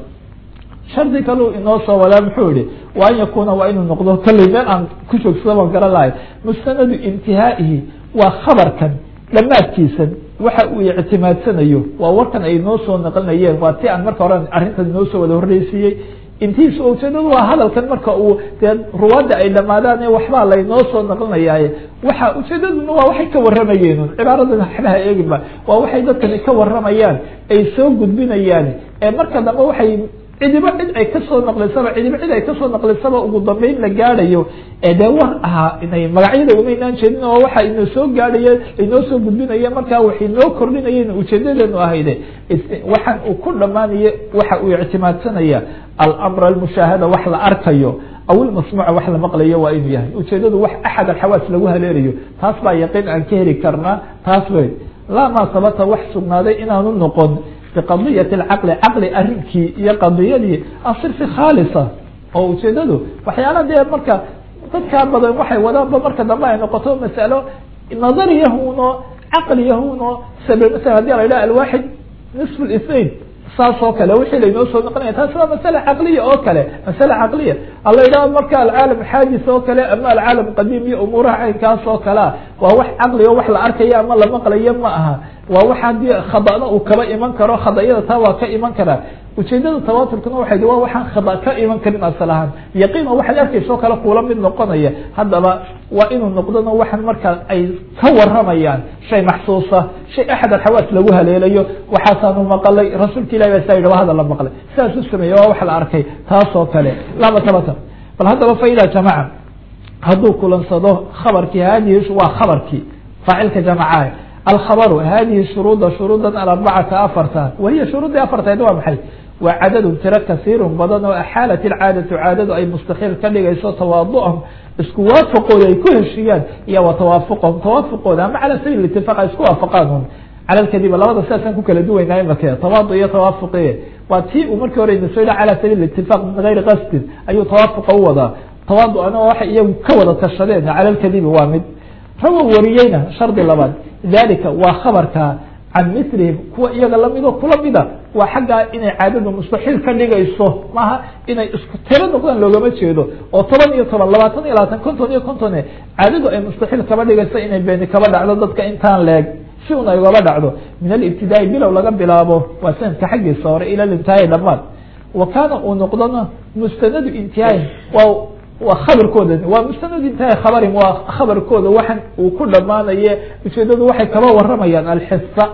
shardi kaleu inoo soo wadaa muxuu yihi wa an yakuna waa inuu noqdo kalley meel aan ku joogsada baan garan lahay mustanadu intihaa'ihi waa khabarkan dhammaadkiisan waxa uu ictimaadsanayo waa warkan ay noo soo naqlinayeen waa ti aan marka hore arrintan inoo soo wada horreysiiyey intiisa ujeedadu waa hadalkan marka uu dee ruwaadda ay dhamaadaan waxbaa laynoo soo naqlinayaaye waxa ujeedaduna waa waxay ka waramayeen cibaaradan waxbaha eeginba waa waxay dadkani ka waramayaan ay soo gudbinayaan ee marka dambe waxay cidiba cid ay kasoo naqlisaba cidiba cid ay kasoo naqlisaba ugu dambeyn la gaadhayo ee dee war ahaa inay magacyada umaynaan jeedin oo waxa inoo soo gaadhaye inoo soo gudbinaye markaa waxay noo kordhinayeen ujeedadeenu ahayde waxaan uu ku dhamaanaye waxa uu ictimaadsanaya alamr almushaahada wax la arkayo aw ilmasmuuca wax la maqlayo waa inuu yahay ujeedadu wax axad alxawaas lagu haleelayo taas baa yaqiin aan ka heli karnaa taas wey laa maa sabata wax sugnaaday inaanu noqon biqadiyati alcaqli caqli arrinkii iyo qadiyadii asirfi khaalisa oo ujeedadu waxyaala dee marka dadkaa badan waxay wadaanba marka dambe ay noqoto masalo nadaryahuno caqliyahuno sabe masala hadii la yidhaha alwaxid nisf lithnain saas oo kale wixii laynoo soo noqonaya taasi waa masale caqliya oo kale masale caqliya ala yidhaha marka alcaalam xaadis oo kale ama alcaalam qadiim iyo umuuraha caynkaas oo kalea waa wax caqli o wax la arkayo ama la maqlayo ma aha waa wax haddii khadana uu kaba iman karo khadayada taa waa ka iman karaa ujeedada tawaaturkuna waxay waa waxaan khada ka iman karin asal ahaan yaqiin oo waxaad arkaysa oo kale kuula mid noqonaya haddaba waa inuu noqdona waxaan markaa ay ka waramayaan shay maxsuusa shay axad alxawaas lagu haleelayo waxaasaanu maqalay rasuulka ilahi baa saa yidhi waa hadal la maqlay sidaas u sameeye waa wax la arkay taas oo kale lama tabata bal haddaba faida jamaca hadduu kulansado khabarkii hadihi waa khabarkii faacilka jamacaah alkhabaru hadihi shuruuda shuruudan alarbacata afarta wahiya shuruudii afarteed waa maxay waa cadadun tiro kasiirun badan oo axaalat ilcaadatu caadadu ay mustaxiil ka dhigayso tawaadu'ahum isku waafaqooda ay ku heshiiyaan iyo wa tawaafuqahum tawaafuqooda ama cala sabiil itifaaq ay isku waafaqaan un cala lkadiba labada sidaasaan ku kala duwaynaa imake tawaadu iyo tawaafuqi waa tii uu markii hore inasoo yidha cala sabiil itifaaq min gayri qasdin ayuu tawaafuqa u wadaa tawaadu'ana waxay iyagu ka wada tashadeen cala lkadibi waa mid rawa wariyeyna shardi labaad dalika waa khabarka can milihim kuwa iyaga lamidoo kula mida waa xaggaa inay caadadu mustaxiil ka dhigayso maaha inay isku tiro noqdaan loogama jeedo oo toban iyo toban labaatan iyo labaatan konton iyo kontone caadadu ay mustaxiil kaba dhigayso inay beeni kaba dhacdo dadka intaan leeg si un ay ugaba dhacdo min alibtidaai bilow laga bilaabo waa sanadka xaggiisa hore ila intihaayi dhamaad wa kaana uu noqdona mustanadu intihaayin waa waa khabarkooda waa mustanad intahay khabarin waa khabarkooda waxan uu ku dhamaanaye ujeedadu waxay kaba waramayaan alxisa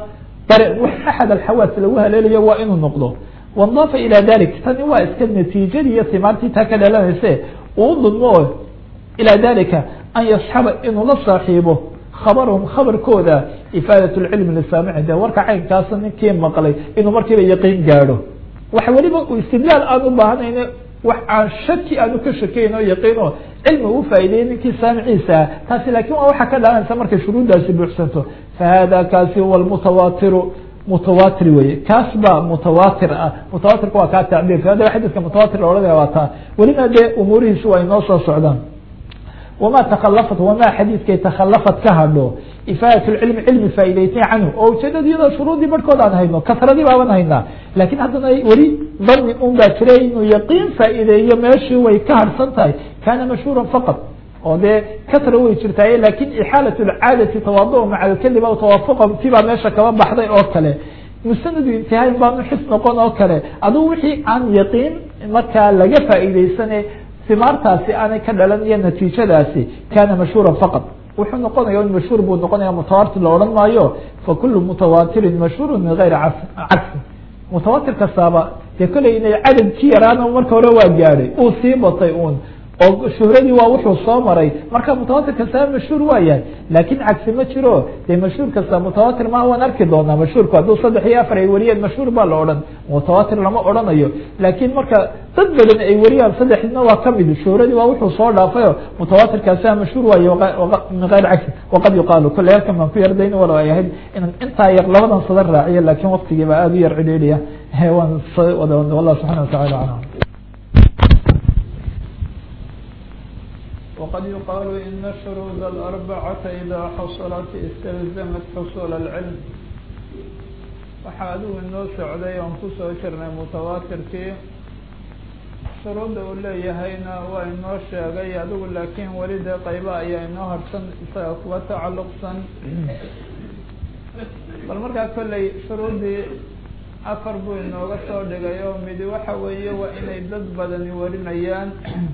axad alxawaas lagu haleelayo waa inuu noqdo wandaafa ilaa dalik tani waa iska natiijadii iyo timaartii taa ka dhalanayse uu dulmo ilaa dalika an yasxaba inuu la saaxiibo khabarahum khabarkooda ifaadat lcilmi lisaamici dee warka caynkaasa ninkii maqlay inuu markiiba yaqiin gaadho waxa weliba uu istidlaal aan u baahanayne wax aan shaki aanu ka shakeyn oo yaqiin oo cilmi uu faa'ideeyey ninkii saamiciisa ah taasi laakiin waa waxaa ka dhalanaysa markay shuruuddaasi buuxsanto fahada kaasi huwa lmutawaatiru mutawatir weye kaas baa mutawatir ah mutawatirka waa kaa tacbiirka hadda xadiska mutawatir la odhanaya waa taa welina dee umuurihiisu waa inoo soo socdaan wama takalafat wamaa xadiidkay takhalafat ka hadho ifaadat lcilmi cilmi faa'idaysay canhu oo ujeedada iyadoo shuruudii barhkood aan hayno kasradii baaban haynaa laakiin haddana weli dani un baa jira inuu yaqiin faa'iideeyo meeshii way ka harsan tahay kana mashhuura faqad oo dee kasra way jirtaaye lakin ixaalat lcaadati tawaadu maca alkadib aw tawaafuqa tibaa meesha kaba baxday oo kale musanadu intihaayin baanu xis noqon oo kale adugu wixii aan yaqiin markaa laga faa'iideysane simaartaasi aanay ka dhalan iyo natiijadaasi kana mashhuura faqad wuxuu noqonaya in mashhuur buu noqonaya mutawatir la odhan maayo fakulu mutawaatirin mashhuuru min gayri cagsi mutawatir kastaaba dee kolley inay cadadkii yaraana marka hore waa gaadhay uu sii batay uun oo shuhradii waa wuxuu soo maray marka mutawatir kastaba mashhuur waa yahay laakin cagsi ma jiro dee mashhuur kasta mutawatir maha waan arki doonaa mashhuurku hadduu saddex iyo afar ay wariyeen mashhuur baa la odhan mutawatir lama odhanayo laakin marka dad badan ay wariyaan saddexdina waa kamid shuhradii waa wuxuu soo dhaafayo mutawatir kastaba mashhuur waaye min gayr cagsi waqad yuqaalu kolley halkan baan ku yardayn walo ay ahayd inaan intaa yar labadan sada raaciyo lakin waktigii baa aada u yar cidhiidhiya waan wada wallah subxana watacala aclam وqad yuqaalu ina shuruud الأربacata إida xaصlat اstalزamat xصul الcilm waxaa adigu inoo socday oon kusoo jirnay mutawaatirkii shuruudda uu leeyahayna waa inoo sheegay adigu laakiin weli dee qayba ayaa inoo harsan isaga kuwa tacalluqsan bal markaa kolley shuruuddii afar buu inooga soo dhigay oo midi waxa weeye waa inay dad badani warinayaan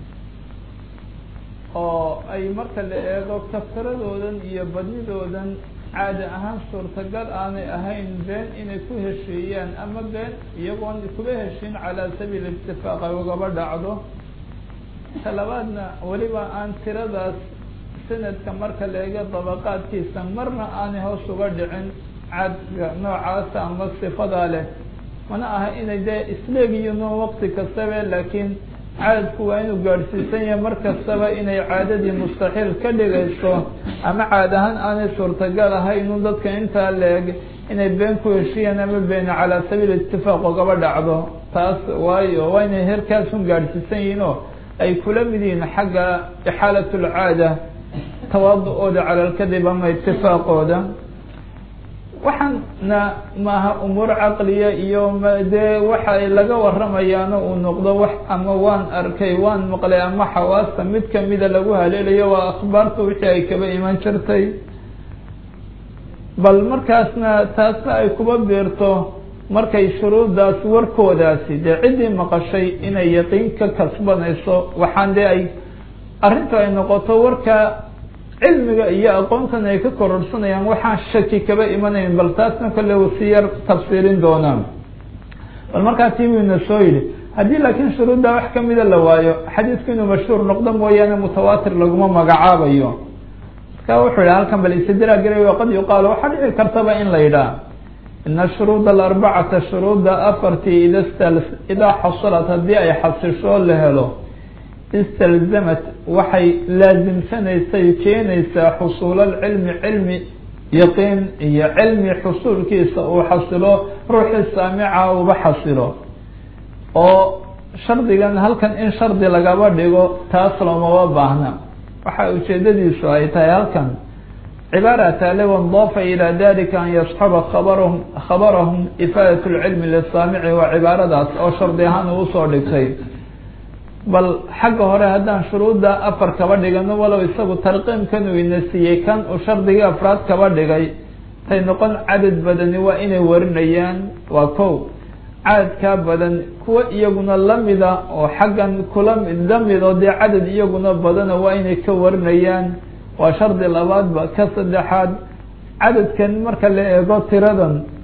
oo ay marka la eego kafiradoodan iyo badnidoodan caadi ahaan suurtagal aanay ahayn been inay ku heshiiyaan ama been iyagoon kuba heshiin calaa sabiil itifaaq ay ugaba dhacdo talabaadna weliba aan tiradaas sanadka marka la eego dabaqaadkiisa marna aanay hoos uga dhicin cadka noocaasa ama sifadaa leh mana aha inay dee isleegiyiino waqti kastabe laakiin cadadku waa inuu gaadhsiisan yahay mar kastaba inay caadadii mustaxiil ka dhigayso ama caad ahaan aanay suurtagal ahaynu dadka intaa leeg inay been ku heshiyaan ama been calaa sabiil itifaaq ogaba dhacdo taas waayo waa inay heerkaasun gaadhsiisan yihiin oo ay kula mid yihiin xagga ixaalat lcaada tawaadu-ooda cala alkadib ama itifaaqooda waxaana maaha umuur caqliya iyo dee waxa laga waramayaano uu noqdo wax ama waan arkay waan maqlay ama xawaasta mid kamida lagu haleelayo waa akhbaarta wixii ay kaba iman jirtay bal markaasna taasna ay kuba biirto markay shuruuddaas warkoodaasi dee ciddii maqashay inay yaqiin ka kasbanayso waxaan dee ay arrintu ay noqoto warka cilmiga iyo aqoontan ay ka kororsanayaan waxaan shaki kaba imanayn bal taasna kale uu si yar tafsiirin doonaa bal markaa tii buu ina soo yidhi haddii laakiin shuruudda wax kamida la waayo xadiidku inuu mashhuur noqdo mooyaane mutawaatir laguma magacaabayo marka wuxuu yihi halkan bal istidraa garay qad yuqaalu waxaa dhici kartaba in la yidhaah ina shuruud alarbacata shuruudda afartii ida idaa xasalat haddii ay xasisho la helo istalzamat waxay laasimsanaysay keenaysaa xusuul alcilmi cilmi yaqiin iyo cilmi xusuulkiisa uu xasilo ruuxii saamica uba xasilo oo shardigan halkan in shardi lagaba dhigo taas loomaba baahna waxa ujeedadiisu ay tahay halkan cibaara taale wandaafa ilaa dalika an yasxaba kabarahum khabarahum ifaadat lcilmi lisaamici waa cibaaradaas oo shardi ahaan uu usoo dhigtay bal xagga hore haddaan shuruudda afar kaba dhigano walow isagu tarqiimkan uu ina siiyey kan uu shardigii afraad kaba dhigay tay noqon cadad badani waa inay warinayaan waa kow cadadkaa badan kuwa iyaguna lamida oo xaggan kula lamid oo dee cadad iyaguna badana waa inay ka warinayaan waa shardi labaadba ka saddexaad cadadkan marka la eego tiradan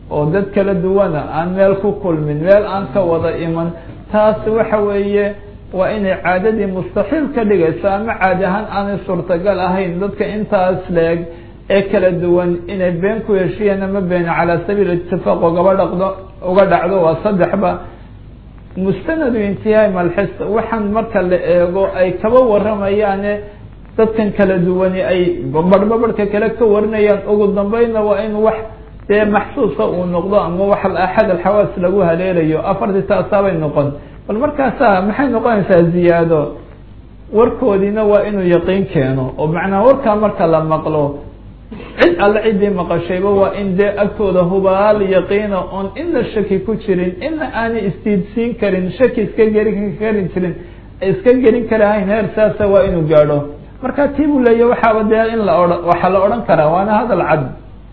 oo dad kala duwana aan meel ku kulmin meel aan ka wada iman taas waxa weeye waa inay caadadii mustaxiil ka dhigayso ama caadi ahaan aanay suurtagal ahayn dadka intaas leeg ee kala duwan inay been ku heshiyeen ama been calaa sabiil itifaaq ogaba dhaqdo uga dhacdo waa saddexba mustanadu intihaai malxis waxaan marka la eego ay kaba waramayaane dadkan kala duwani ay barhbabarhka kale ka warinayaan ugu dambeynna waa in wax dee maxsuusa uu noqdo ama wax axad alxawaas lagu haleelayo afartii taasaabay noqon bal markaasa maxay noqonaysaa ziyaado warkoodiina waa inuu yaqiin keeno oo macnaa warkaa marka la maqlo cid alle ciddii maqashayba waa in dee agtooda hubaal yaqiina oon ina shaki ku jirin ina aanay istiidsiin karin shaki iska gelin karin jirin iska gelin karahayn heer saasa waa inuu gaadho marka tii buu leeya waxaaba dee in la oha waxaa la odhan karaa waana hadal cad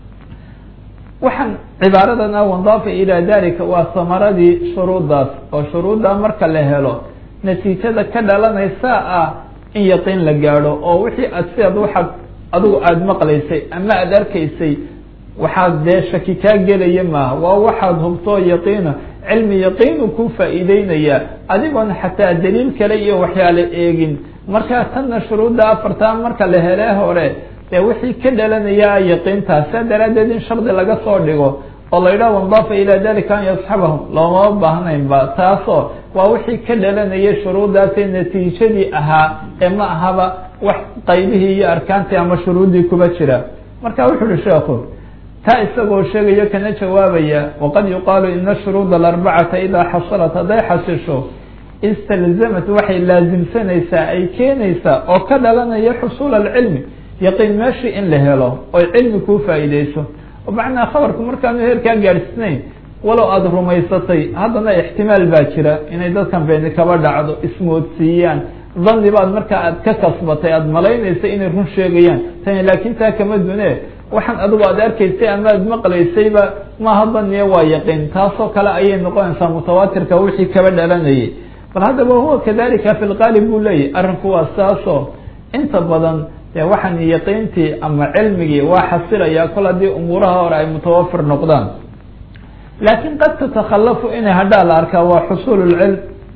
waxaan cibaaradan ah wandaafa ilaa dalika waa samaradii shuruuddaas oo shuruuddaa marka la helo natiijada ka dhalanaysa ah in yaqiin la gaadho oo wixii aad sidaad waxaad adigu aada maqlaysay ama aada arkaysay waxaad dee shaki kaa gelaya maaha waa waxaad hubtoo yaqiina cilmi yaqiinu ku faa'iideynayaa adigoon xataa daliil kale iyo waxyaale eegin markaa tanna shuruudda afartaa marka la helee hore dee wixii ka dhalanaya yaqiintaas saa daraaddeed in shardi laga soo dhigo oo la yidhaha wandaafa ilaa dalika an yasxabahum loomama baahnaynba taasoo waa wixii ka dhalanayay shuruuddaasee natiijadii ahaa ee ma ahaba wax qaybihii iyo arkaantii ama shuruuddii kuba jira marka wuxu uhi sheekhu taa isagoo sheegayo kana jawaabaya waqad yuqaalu ina shuruud alarbacata idaa xasalat hadday xasisho istalzamat waxay laasimsanaysaa ay keenaysaa oo ka dhalanaya xusuul alcilmi yaqiin meeshii in la helo oy cilmi kuu faa'iideyso oo macnaa khabarku markaanu heerkaa gaadhsiinayn walow aada rumaysatay haddana ixtimaal baa jira inay dadkan beeni kaba dhacdo ismoodsiiyaan dhanni baad markaa aad ka kasbatay aada malaynaysa inay run sheegayaan tani laakiin taa kama dune waxaan adigu aada arkaysay ama aad maqlaysayba maaha dhanniya waa yaqiin taasoo kale ayay noqonaysaa mutawaatirka wixii kaba dhalanayay bal haddaba huwa kadalika fi lqaalib buu leeyahy arrinku waa saasoo inta badan dee waxaan yaqiintii ama cilmigii waa xasilayaa kol haddii umuuraha hore ay mutawafir noqdaan laakiin qad tatakhalafu inay hadhaa la arkaa waa xusuul lcilm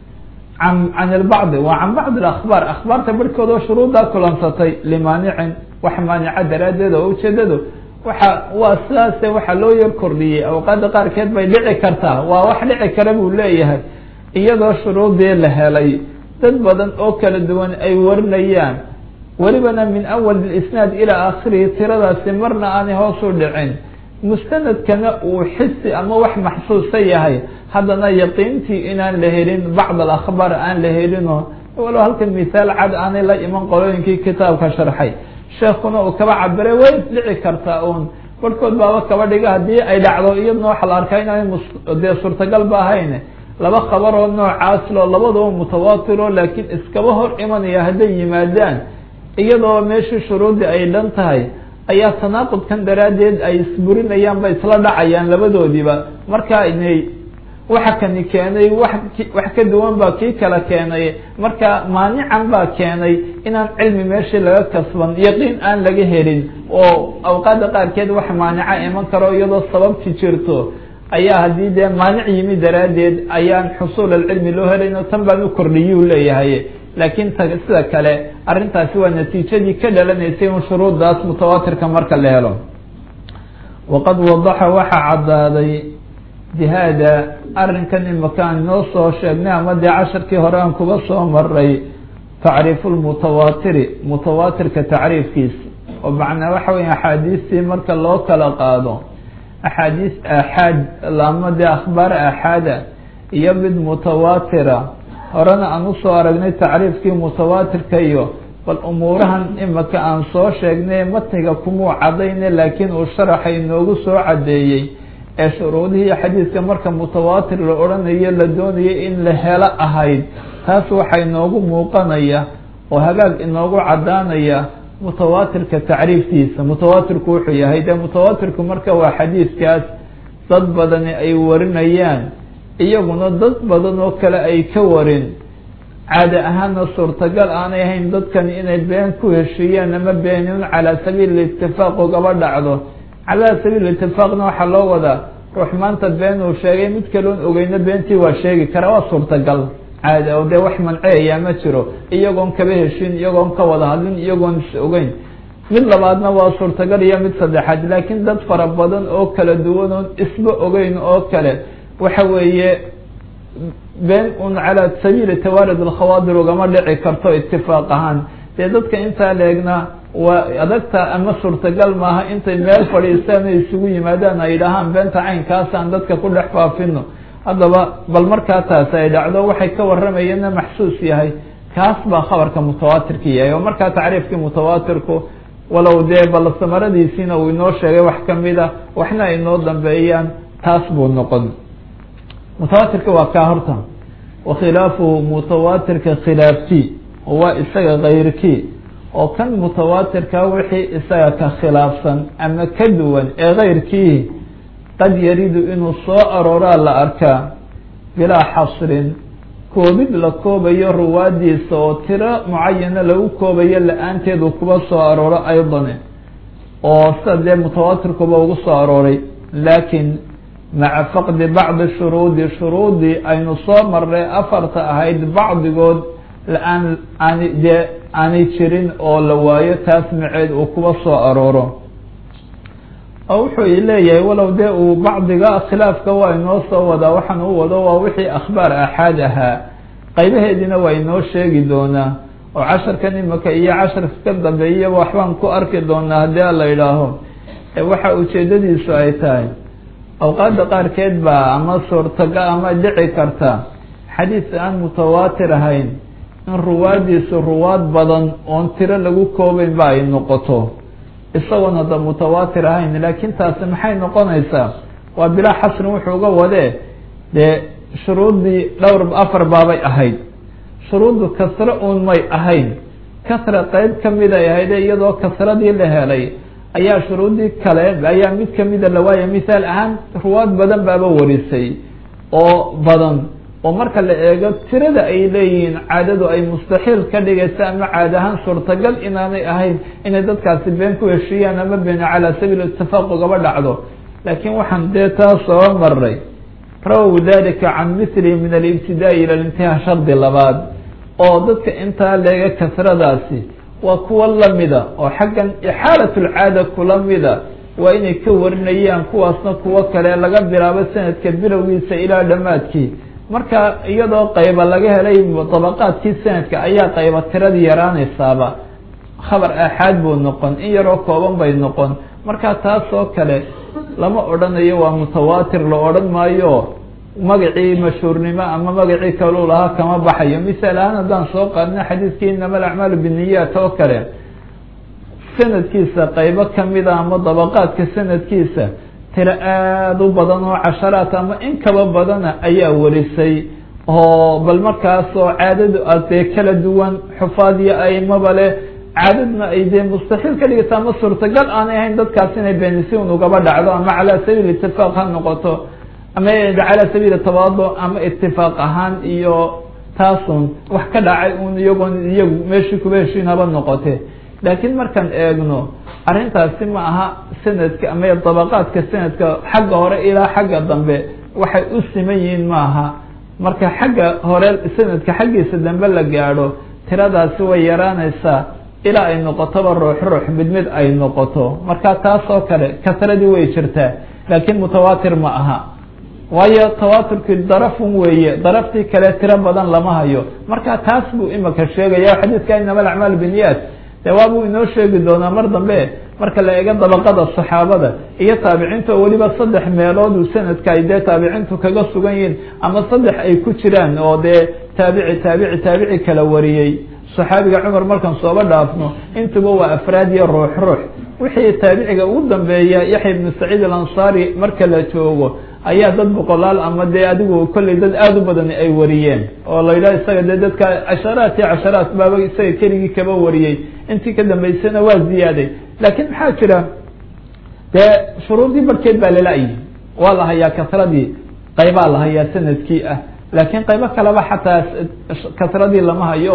an can ilbacdi waa can bacdi akhbaar akhbaarta barhkood oo shuruuddaa kulansatay limaanicin wax maanica daraaddeed oo ujeedadu waxa waa sidaase waxaa loo yar kordhiyey awqaada qaarkeed bay dhici kartaa waa wax dhici kara buu leeyahay iyadoo shuruudii la helay dad badan oo kala duwan ay warinayaan welibana min awal isnaad ilaa aakhirihi tiradaasi marna aanay hoos u dhicin mustanadkana uu xisi ama wax maxsuusa yahay haddana yaqiintii inaan la helin bacd alakhbaar aan la helino walow halkan mithaal cad aanay la iman qolooyinkii kitaabka sharxay sheekuna uu kaba cabiray way dhici kartaa uun barhkood baaba kaba dhiga haddii ay dhacdo iyadna waxa la arkaa inaanay dee suurtagal ba ahayn laba khabaroo noocaas loo labadaba mutawaatiro laakiin iskaba hor imanaya hadday yimaadaan iyadoo meeshii shuruuddii ay dhan tahay ayaa tanaaqudkan daraaddeed ay isburinayaan ba isla dhacayaan labadoodiiba marka inay waxa kani keenay wax wax ka duwan baa kii kala keenay marka maanican baa keenay inaan cilmi meeshii laga kasban yaqiin aan laga helin oo awqaada qaarkeed wax maanica iman karo iyadoo sababti jirto ayaa haddii dee maanic yimi daraaddeed ayaan xusuul alcilmi loo helayn oo tan baan u kordhiyuu leeyahay laakiin t sida kale arrintaasi waa natiijadii ka dhalanaysay un shuruuddaas mutawaatirka marka la helo waqad wadaxa waxaa caddaaday jihaada arrinkan imakaan inoo soo sheegnay ama dee casharkii hore aan kuba soo maray tacriifu lmutawaatiri mutawaatirka tacriifkiisa oo macnaa waxa weya axaadiistii marka loo kala qaado axaadiis aaxaad ama dee akhbaar aaxaada iyo mid mutawaatira horena aan usoo aragnay tacriifkii mutawaatirka iyo bal umuurahan imika aan soo sheegnay matniga kumuu cadayne laakiin uu sharaxa inoogu soo caddeeyey ee shuruudihii xadiidka marka mutawaatir la odhanayo la doonayo in la helo ahayd taas waxaa inoogu muuqanaya oo hagaag inoogu caddaanaya mutawaatirka tacriiftiisa mutawaatirku wuxuu yahay dee mutawaatirku marka waa xadiidkaas dad badani ay warinayaan iyaguna dad badan oo kale ay ka warin caada ahaana suurtagal aanay ahayn dadkani inay been ku heshiiyaan ama beenin calaa sabiil itifaaq ugaba dhacdo calaa sabiil itifaaqna waxaa loo wadaa ruux maanta been uu sheegay mid kaloon ogeyno beentii waa sheegi karaa waa suurtagal caadi oo dee wax manceeyaa ma jiro iyagoon kaba heshin iyagoon ka wada hadlin iyagoon is ogeyn mid labaadna waa suurtagal iyo mid saddexaad laakiin dad fara badan oo kala duwan oon isba ogeyn oo kale waxa weeye been un calaa sabiili tawaalid alkhawaadir ugama dhici karto itifaaq ahaan dee dadka intaa leegna waa adagta ama suurtagal maaha intay meel fadhiistaan ay isugu yimaadaan ay dhahaan beenta caynkaasaan dadka ku dhex faafino haddaba bal markaa taasi ay dhacdo waxay ka warramayeenna maxsuus yahay kaas baa khabarka mutawaatirka yahay oo markaa tacriifkii mutawaatirku walow dee bal samaradiisiina uu inoo sheegay wax kamid a waxna ay inoo dambeeyaan taas buu noqon mutawaatirka waa kaa horta wakhilaafuhu mutawaatirka khilaafkii oo waa isaga kayrkii oo kan mutawaatirka wixii isaga ka khilaafsan ama ka duwan ee kayrkii qad yaridu inuu soo arooraa la arkaa bilaa xasrin koobid la koobayo ruwaadiisa oo tiro mucayana lagu koobayo la-aanteedu kuba soo arooro aydane oo sida dee mutawaatirkuba ugu soo arooray laakiin maca faqdi bacdi shuruudi shuruudii aynu soo marnay afarta ahayd bacdigood la-aan aani dee aanay jirin oo la waayo taas maceed uu kuba soo arooro oo wuxuu leeyahay walow dee uu bacdiga khilaafka waa inoo soo wadaa waxaan u wado waa wixii akhbaar axaad ahaa qaybaheediina waa inoo sheegi doonaa oo casharkan imika iyo casharka ka dambeeya waxbaan ku arki doonaa haddii a la idhaaho waxa ujeedadiisu ay tahay awqaadda qaarkeed baa ama suurtaga ama dhici karta xadiis aan mutawaatir ahayn in ruwaadiisu ruwaad badan oon tiro lagu koobeyn ba ay noqoto isagoon hadda mutawaatir ahayn laakiin taasi maxay noqonaysaa waa bilaa xasrin wuxuu uga wadee dee shuruuddii dhowr afar baabay ahayd shuruuddu kasro uun may ahayn kasra qeyb kamid ay ahayd iyadoo kasradii la helay ayaa shuruuddii kale ayaa mid kamida la waaya mithaal ahaan ruwaad badan baaba warisay oo badan oo marka la eego tirada ay leeyihiin caadadu ay mustaxiil ka dhigaysa ama caad ahaan suurtagal inaanay ahayn inay dadkaasi been ku heshiiyaan ama been calaa sabiil itifaaq ugaba dhacdo laakiin waxaan dee taa soo maray rawow dalika can mithlihi min alibtidaai ila lintihaa shardi labaad oo dadka intaa leega kasradaasi waa kuwa lamida oo xaggan ixaalat lcaada kula mida waa inay ka warinayaan kuwaasna kuwo kale laga bilaabo sanadka bilowgiisa ilaa dhammaadkii marka iyadoo qayba laga helay dabaqaadkii sanadka ayaa qayba tiradii yaraanaysaaba khabar aaxaad buu noqon in yaroo kooban bay noqon marka taas oo kale lama odhanayo waa mutawaatir la odhan maayo magacii mashhuurnimo ama magacii kaluu lahaa kama baxayo misaal ahaan haddaan soo qaadna xadiiskii inama alacmaalu biniyaat oo kale sanadkiisa qaybo kamida ama dabaqaadka sanadkiisa tiro aada u badan oo casharaat ama in kaba badana ayaa warisay oo bal markaasoo caadadu adee kala duwan xufaad iyo aimaba leh caadadna ay dee mustaxiil ka dhigaysa ama suurtagal aanay ahayn dadkaas inay beenisi un ugaba dhacdo ama calaa sabiil itifaaq ha noqoto ama calaa sabiili tabaado ama itifaaq ahaan iyo taasun wax ka dhacay un iyagoon iyagu meeshii kuba heshiin haba noqote laakiin markaan eegno arrintaasi ma aha sanadka ama dabaqaadka sanadka xagga hore ilaa xagga dambe waxay u siman yihiin maaha marka xagga hore sanadka xaggiisa dambe la gaadho tiradaasi way yaraanaysaa ilaa ay noqotoba ruux ruux mid mid ay noqoto marka taas oo kale kasradii way jirtaa laakiin mutawaatir ma aha waayo tawaaturkii darafun weeye daraftii kale tiro badan lama hayo marka taas buu imika sheegaya xadiidka inama alacmaal biniyat de waabuu inoo sheegi doonaa mar dambe marka la eego dabaqada saxaabada iyo taabiciinta oo weliba saddex meeloodu sanadka ay dee taabiciintu kaga sugan yihiin ama saddex ay ku jiraan oo dee taabici taabici taabici kala wariyey saxaabiga cumar markaan sooba dhaafno intuba waa afraad iyo ruux ruux wixii taabiciga ugu dambeeya yaxya ibnu saciid alansaari marka la joogo ayaa dad boqolaal ama dee adigu kolley dad aada u badan ay wariyeen oo la yidhaha isaga dee dadka casharaat iyo casharaat baaba isaga keligii kaba wariyey intii ka dambeysana waa ziyaaday laakiin maxaa jira dee shuruurdii barkeed baa lala-yi waa la hayaa kasradii qaybaa la hayaa sanadkii ah laakiin qaybo kaleba xataa kasradii lama hayo oo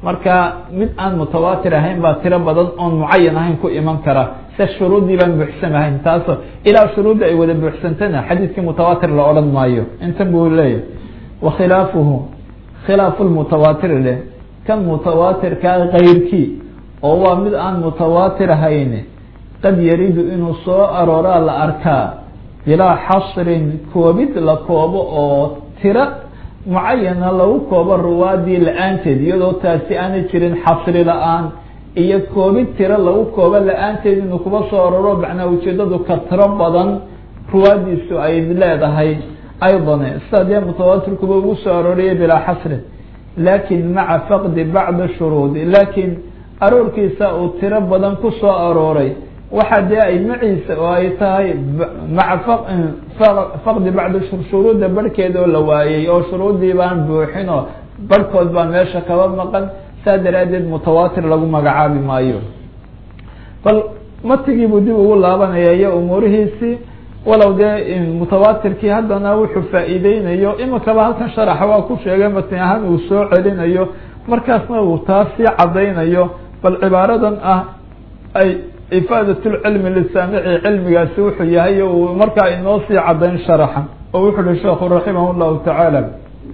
marka mid aan mutawaatir ahayn baa tiro badan oon mucayan ahayn ku iman kara se shuruuddii baan buuxsam ahayn taaso ilaa shuruudda ay wada buuxsantana xadiidkii mutawaatir la odhan maayo intan buu leeyahy wakhilaafuhu khilaafu lmutawaatir leh kan mutawaatirkaa kayrkii oo waa mid aan mutawaatir ahayn qad yaridu inuu soo arooraa la arkaa bilaa xasrin koobid la koobo oo tiro mucayana lagu koobo ruwaadii la-aanteed iyadoo taasi aanay jirin xasri la-aan iyo koobid tiro lagu koobo la-aanteed inuu kuba soo aroro macnaa ujeedadu ka tiro badan ruwaadiisu ay leedahay aydan sida dee mutawaatirkuba ugu soo arooriyay bilaa xasrin laakin maca faqdi bacdi shuruudi laakiin aroorkiisa uu tiro badan ku soo arooray waxa dee ay maciisa oo ay tahay maca faqdi bacdi shuruudda barhkeeda oo la waayey oo shuruuddii baan buuxin oo barhkood baa meesha kaba maqan saa daraaddeed mutawaatir lagu magacaabi maayo bal matigiibuu dib ugu laabanaya iyo umuurihiisii walow dee mutawaatirkii haddana wuxuu faa'iideynayo imikaba halkan sharaxa waa ku sheegay matni ahaan uu soo celinayo markaasna uu taas sii cadaynayo bal cibaaradan ah ay ifaadat lcilmi lisaamici cilmigaasi wuxuu yahay uu markaa inoo sii cadayn sharaxa oo wuxu uhi sheekhu raximah llahu tacaala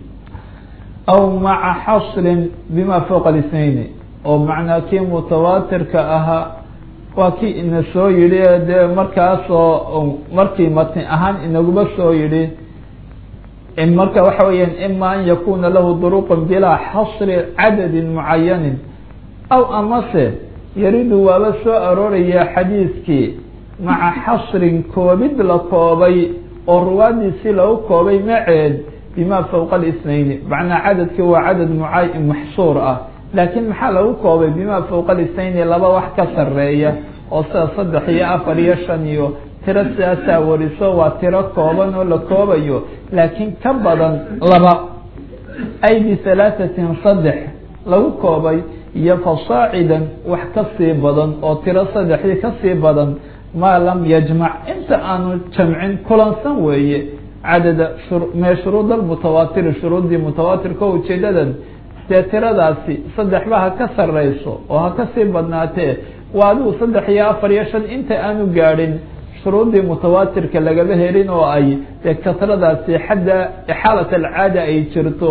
aw maca xasrin bima fowqa lisnayni oo macnaa kii mutawaatirka ahaa waa kii ina soo yidhi dee markaasoo markii matni ahaan inaguma soo yidhi marka waxa weeyaan ima an yakuna lahu duruqun bilaa xasri cadadin mucayanin aw amase yaridu waaba soo arooraya xadiidkii maca xasrin koobid la koobay oo ruwaadiisii lagu koobay maceed bima fowqa alisnayni macnaa cadadkii waa cadad muca maxsuur ah laakiin maxaa lagu koobay bima fowqa alisnayni laba wax ka sareeya oo sida saddex iyo afar iyo shan iyo tiro sidaasaa wariso waa tiro kooban oo la koobayo laakiin ka badan laba ay bihalaahatin saddex lagu koobay iyo fasaacidan wax ka sii badan oo tiro saddexdii ka sii badan maa lam yajmac inta aanu jamcin kulansan weeye cadada mee shuruud almutawaatiri shuruuddii mutawaatirka o ujeedadan dee tiradaasi saddexba ha ka sareyso oo ha kasii badnaatee waa adigu saddex iyo afar iyo shan inta aanu gaadhin shuruuddii mutawaatirka lagaba helin oo ay dee kasradaasi xadda xaalat alcaada ay jirto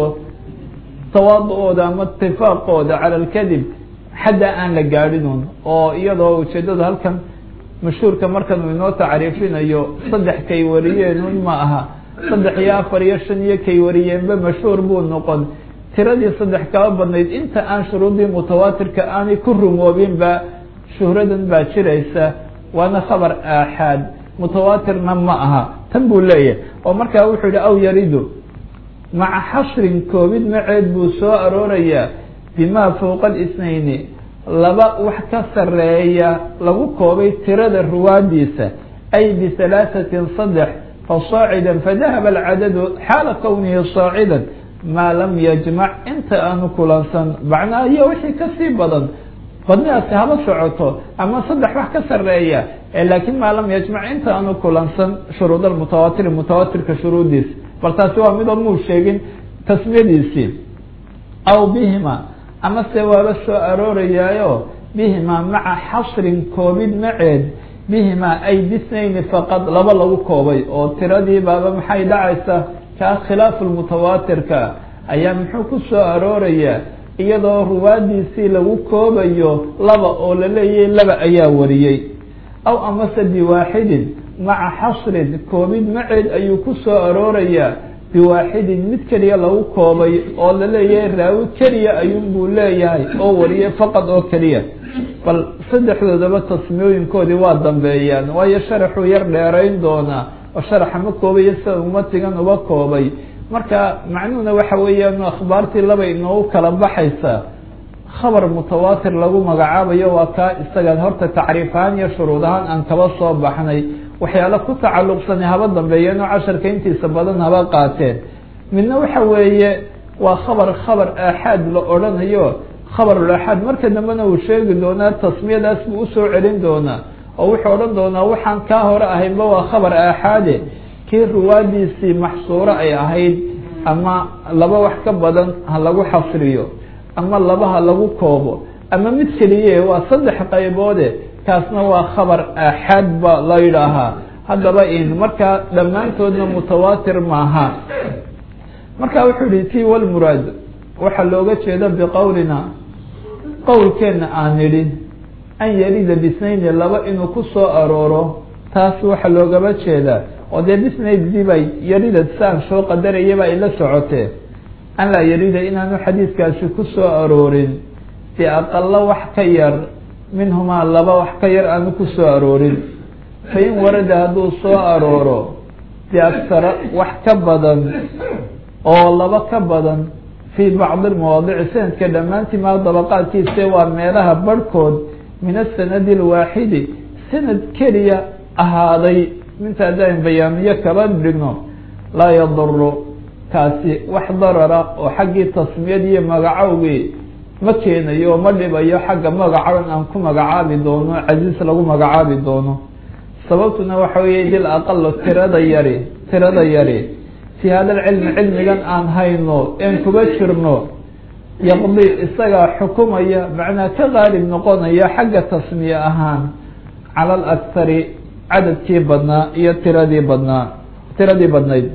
tawaadu-ooda ama itifaaqooda cala alkadib xadda aan la gaadhinun oo iyadoo ujeedadu halkan mashhuurka markan uu inoo tacriifinayo saddex kay wariyeenun ma aha saddex iyo afar iyo shan iyo kay wariyeenba mashhuur buu noqon tiradii saddex kaba badnayd inta aan shuruuddii mutawaatirka aanay ku rumoobinba shuhradan baa jiraysa waana khabar aaxaad mutawaatirna ma aha tan buu leeyahay oo markaa wuxuu yihi aw yaridu maca xasrin koobid maceed buu soo aroorayaa bimaa fowqa alisnayni laba wax ka sareeya lagu koobay tirada ruwaadiisa ay bihalaahatin saddex fasaacidan fadahaba alcadadu xaala kownihi saacidan maa lam yajmac inta aanu kulansan macnaa iyo wixii kasii badan badnidaasi haba socoto ama saddex wax ka sareeya laakiin maa lam yajmac inta aanu kulansan shuruud almutawaatiri mutawaatirka shuruudiisa bal taasi waa midoo muu sheegin tasmiyadiisii aw bihima ama se waaba soo aroorayaayo bihima maca xasrin koobid maceed bihima ay bisnayni faqad laba lagu koobay oo tiradii baaba maxay dhacaysa kaa khilaafu lmutawaatirka ayaa muxuu ku soo aroorayaa iyadoo ruwaadiisii lagu koobayo laba oo la leeyahay laba ayaa wariyey aw amase biwaaxidin maca xasrin koobid maceed ayuu ku soo aroorayaa biwaaxidin mid keliya lagu koobay oo la leeyahay raawi keliya ayuunbuu leeyahay oo wariyay faqad oo keliya bal saddexdoodaba tasmiyooyinkoodii waa dambeeyaan waayo sharaxuu yar dheerayn doonaa oo sharaxa ma koobayo sida umatigan uba koobay marka macnuhuna waxa weeyaan akhbaartii laba inoogu kala baxaysaa khabar mutawaatir lagu magacaabayo waa kaa isaga horta tacriif ahaan iyo shuruud ahaan aan kaba soo baxnay waxyaala ku tacalluqsana haba dambeeyeen oo casharka intiisa badan haba qaateen midna waxa weeye waa khabar khabar aaxaad la odhanayo khabarul aaxaad marka dambena uu sheegi doonaa tasmiyadaas buu usoo celin doonaa oo wuxuu odhan doonaa waxaan kaa hore ahaynba waa khabar aaxaade kii ruwaadiisii maxsuuro ay ahayd ama laba wax ka badan ha lagu xasriyo ama labaha lagu koobo ama mid keliye waa saddex qayboode kaasna waa khabar aaxaad ba la yidhaahaa haddaba in markaa dhammaantoodna mutawaatir maaha marka wuxuu yihi ti walmuraad waxaa looga jeeda biqowlina qowlkeenna aan nidhi an yarida bisnayni laba inuu ku soo arooro taas waxaa loogaba jeedaa oo dee bisnaydii bay yarida saan soo qadarayaba ay la socotee an laa yarida inaanu xadiidkaasi ku soo aroorin biaqalo wax ka yar minhumaa laba wax ka yar aanu ku soo aroorin fain warada hadduu soo arooro biaksara wax ka badan oo laba ka badan fii bacdi lmawaadici sanadka dhammaantii maa dabaqaadkiise waa meelaha barhkood min asanadi alwaaxidi sanad keliya ahaaday minta haddaan bayaamiyo kaba dhigno laa yaduru kaasi wax darara oo xaggii tasmiyad iyo magacowgii ma keenayo oo ma dhibayo xagga magacaban aan ku magacaabi doono casiis lagu magacaabi doono sababtuna waxa weeye dil aqalo tirada yari tirada yari fii hada alcilmi cilmigan aan hayno een kuba jirno yaqdi isagaa xukumaya macnaa ka qaalib noqonaya xagga tasmiye ahaan cala alakhari cadadkii badnaa iyo tiradii badnaa tiradii badnayd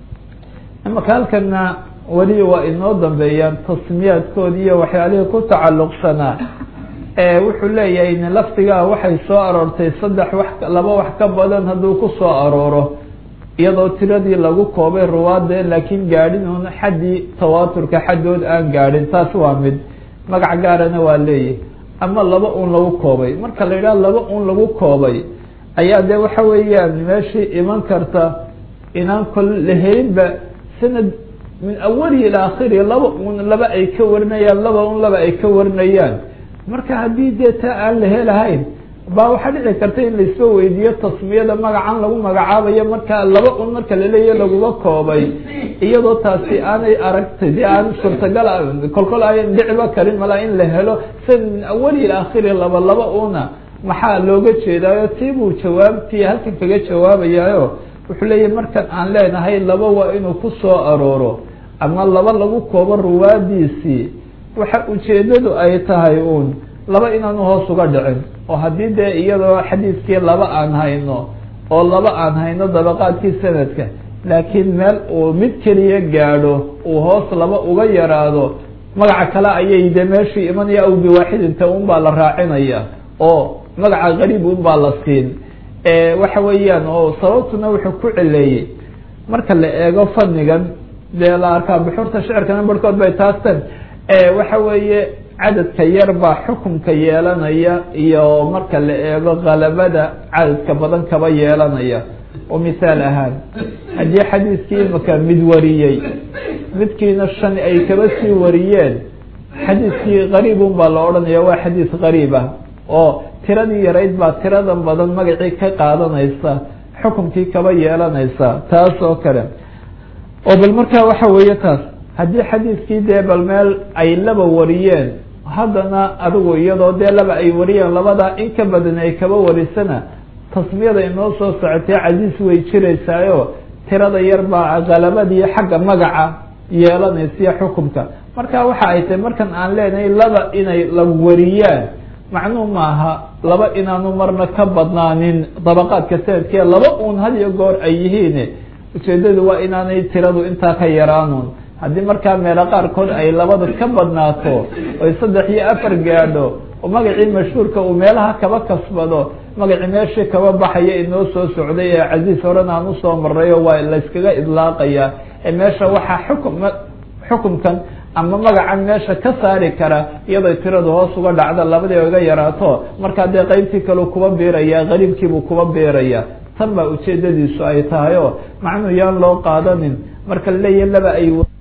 imaka halkana weli waa inoo dambeeyaan tasmiyaadkoodi iyo waxyaalihii ku tacalluqsanaa ee wuxuu leeyahay in lafdigaa waxay soo aroortay saddex wax laba wax ka badan hadduu ku soo arooro iyadoo tiradii lagu koobay ruwaadee laakiin gaadhin un xaddii tawaaturka xaddood aan gaadhin taas waa mid magac gaarana waa leeyahy ama laba un lagu koobay marka la yidhaha laba un lagu koobay ayaa dee waxa weeyaan meeshii iman karta inaan kol lahaynba sanad min awalihi ila akhiri laba un laba ay ka warinayaan laba un laba ay ka warinayaan marka haddii dee taa aan la helahayn baa waxaa dhici karta in laisba weydiiyo tasmiyada magacan lagu magacaabayo marka laba un marka laleeyahy laguma koobay iyadoo taasi aanay aragtay dee aan suurtagal kolkol ayan dhiciba karin malaa in la helo sanad min awalihi ila akhiri laba laba una maxaa looga jeedaayo tii buu jawaabtii halkan kaga jawaabayaayo wuxuu leeyahy markan aan leenahay laba waa inuu ku soo arooro ama laba lagu koobo ruwaadiisii waxa ujeedadu ay tahay uun laba inaanu hoos uga dhicin oo haddii dee iyadoo xadiidkii laba aan hayno oo laba aan hayno dabaqaadkii sanadka laakiin meel uu mid keliya gaadho uu hoos laba uga yaraado magaca kale ayay de meeshii imanaya aw biwaaxidinta un baa la raacinaya oo magaca qariib un baa la siin waxa weeyaan oo sababtuna wuxuu ku celeeyey marka la eego fanigan dee la arkaa buxuurta shicirkana barhkood bay taasteen waxa weeye cadadka yar baa xukunka yeelanaya iyo marka la eego kalabada cadadka badan kaba yeelanaya oo mithaal ahaan haddii xadiiskii imaka mid wariyey midkiina shan ay kaba sii wariyeen xadiiskii qariibun baa la odhanaya waa xadiis qariib ah oo tiradii yarayd baa tiradan badan magacii ka qaadanaysa xukunkii kaba yeelanaysa taas oo kale oo bal markaa waxa weeye taas haddii xadiiskii dee bal meel ay laba wariyeen haddana adigu iyadoo dee laba ay wariyeen labadaa in ka badan ay kaba warisana tasmiyada inoo soo socotay casiis way jiraysaayo tirada yar baa kalabadii xagga magaca yeelanaysiyo xukumka marka waxa ay tahay markan aan leenahay laba inay la wariyaan macnuu maaha laba inaanu marna ka badnaanin dabaqaadka sanadkee laba uun had iyo goor ay yihiin ujeedadu waa inaanay tiradu intaa ka yaraanun haddii markaa meelo qaarkood ay labada ka badnaato oy saddex iyo afar gaadho oo magacii mashhuurka uu meelaha kaba kasbado magacii meeshii kaba baxaya inoo soo socday ee casiis horen aan usoo marayo waa layskaga idlaaqaya ee meesha waxaa xukum xukumkan ama magacan meesha ka saari kara iyadoo tiradu hoos uga dhacda labadii oga yaraato markaa dee qeybtii kaleu kuba biiraya qariibkiibuu kuba biiraya tan baa ujeedadiisu ay tahay oo macnuu yaan loo qaadanin marka laleeyahy laba ay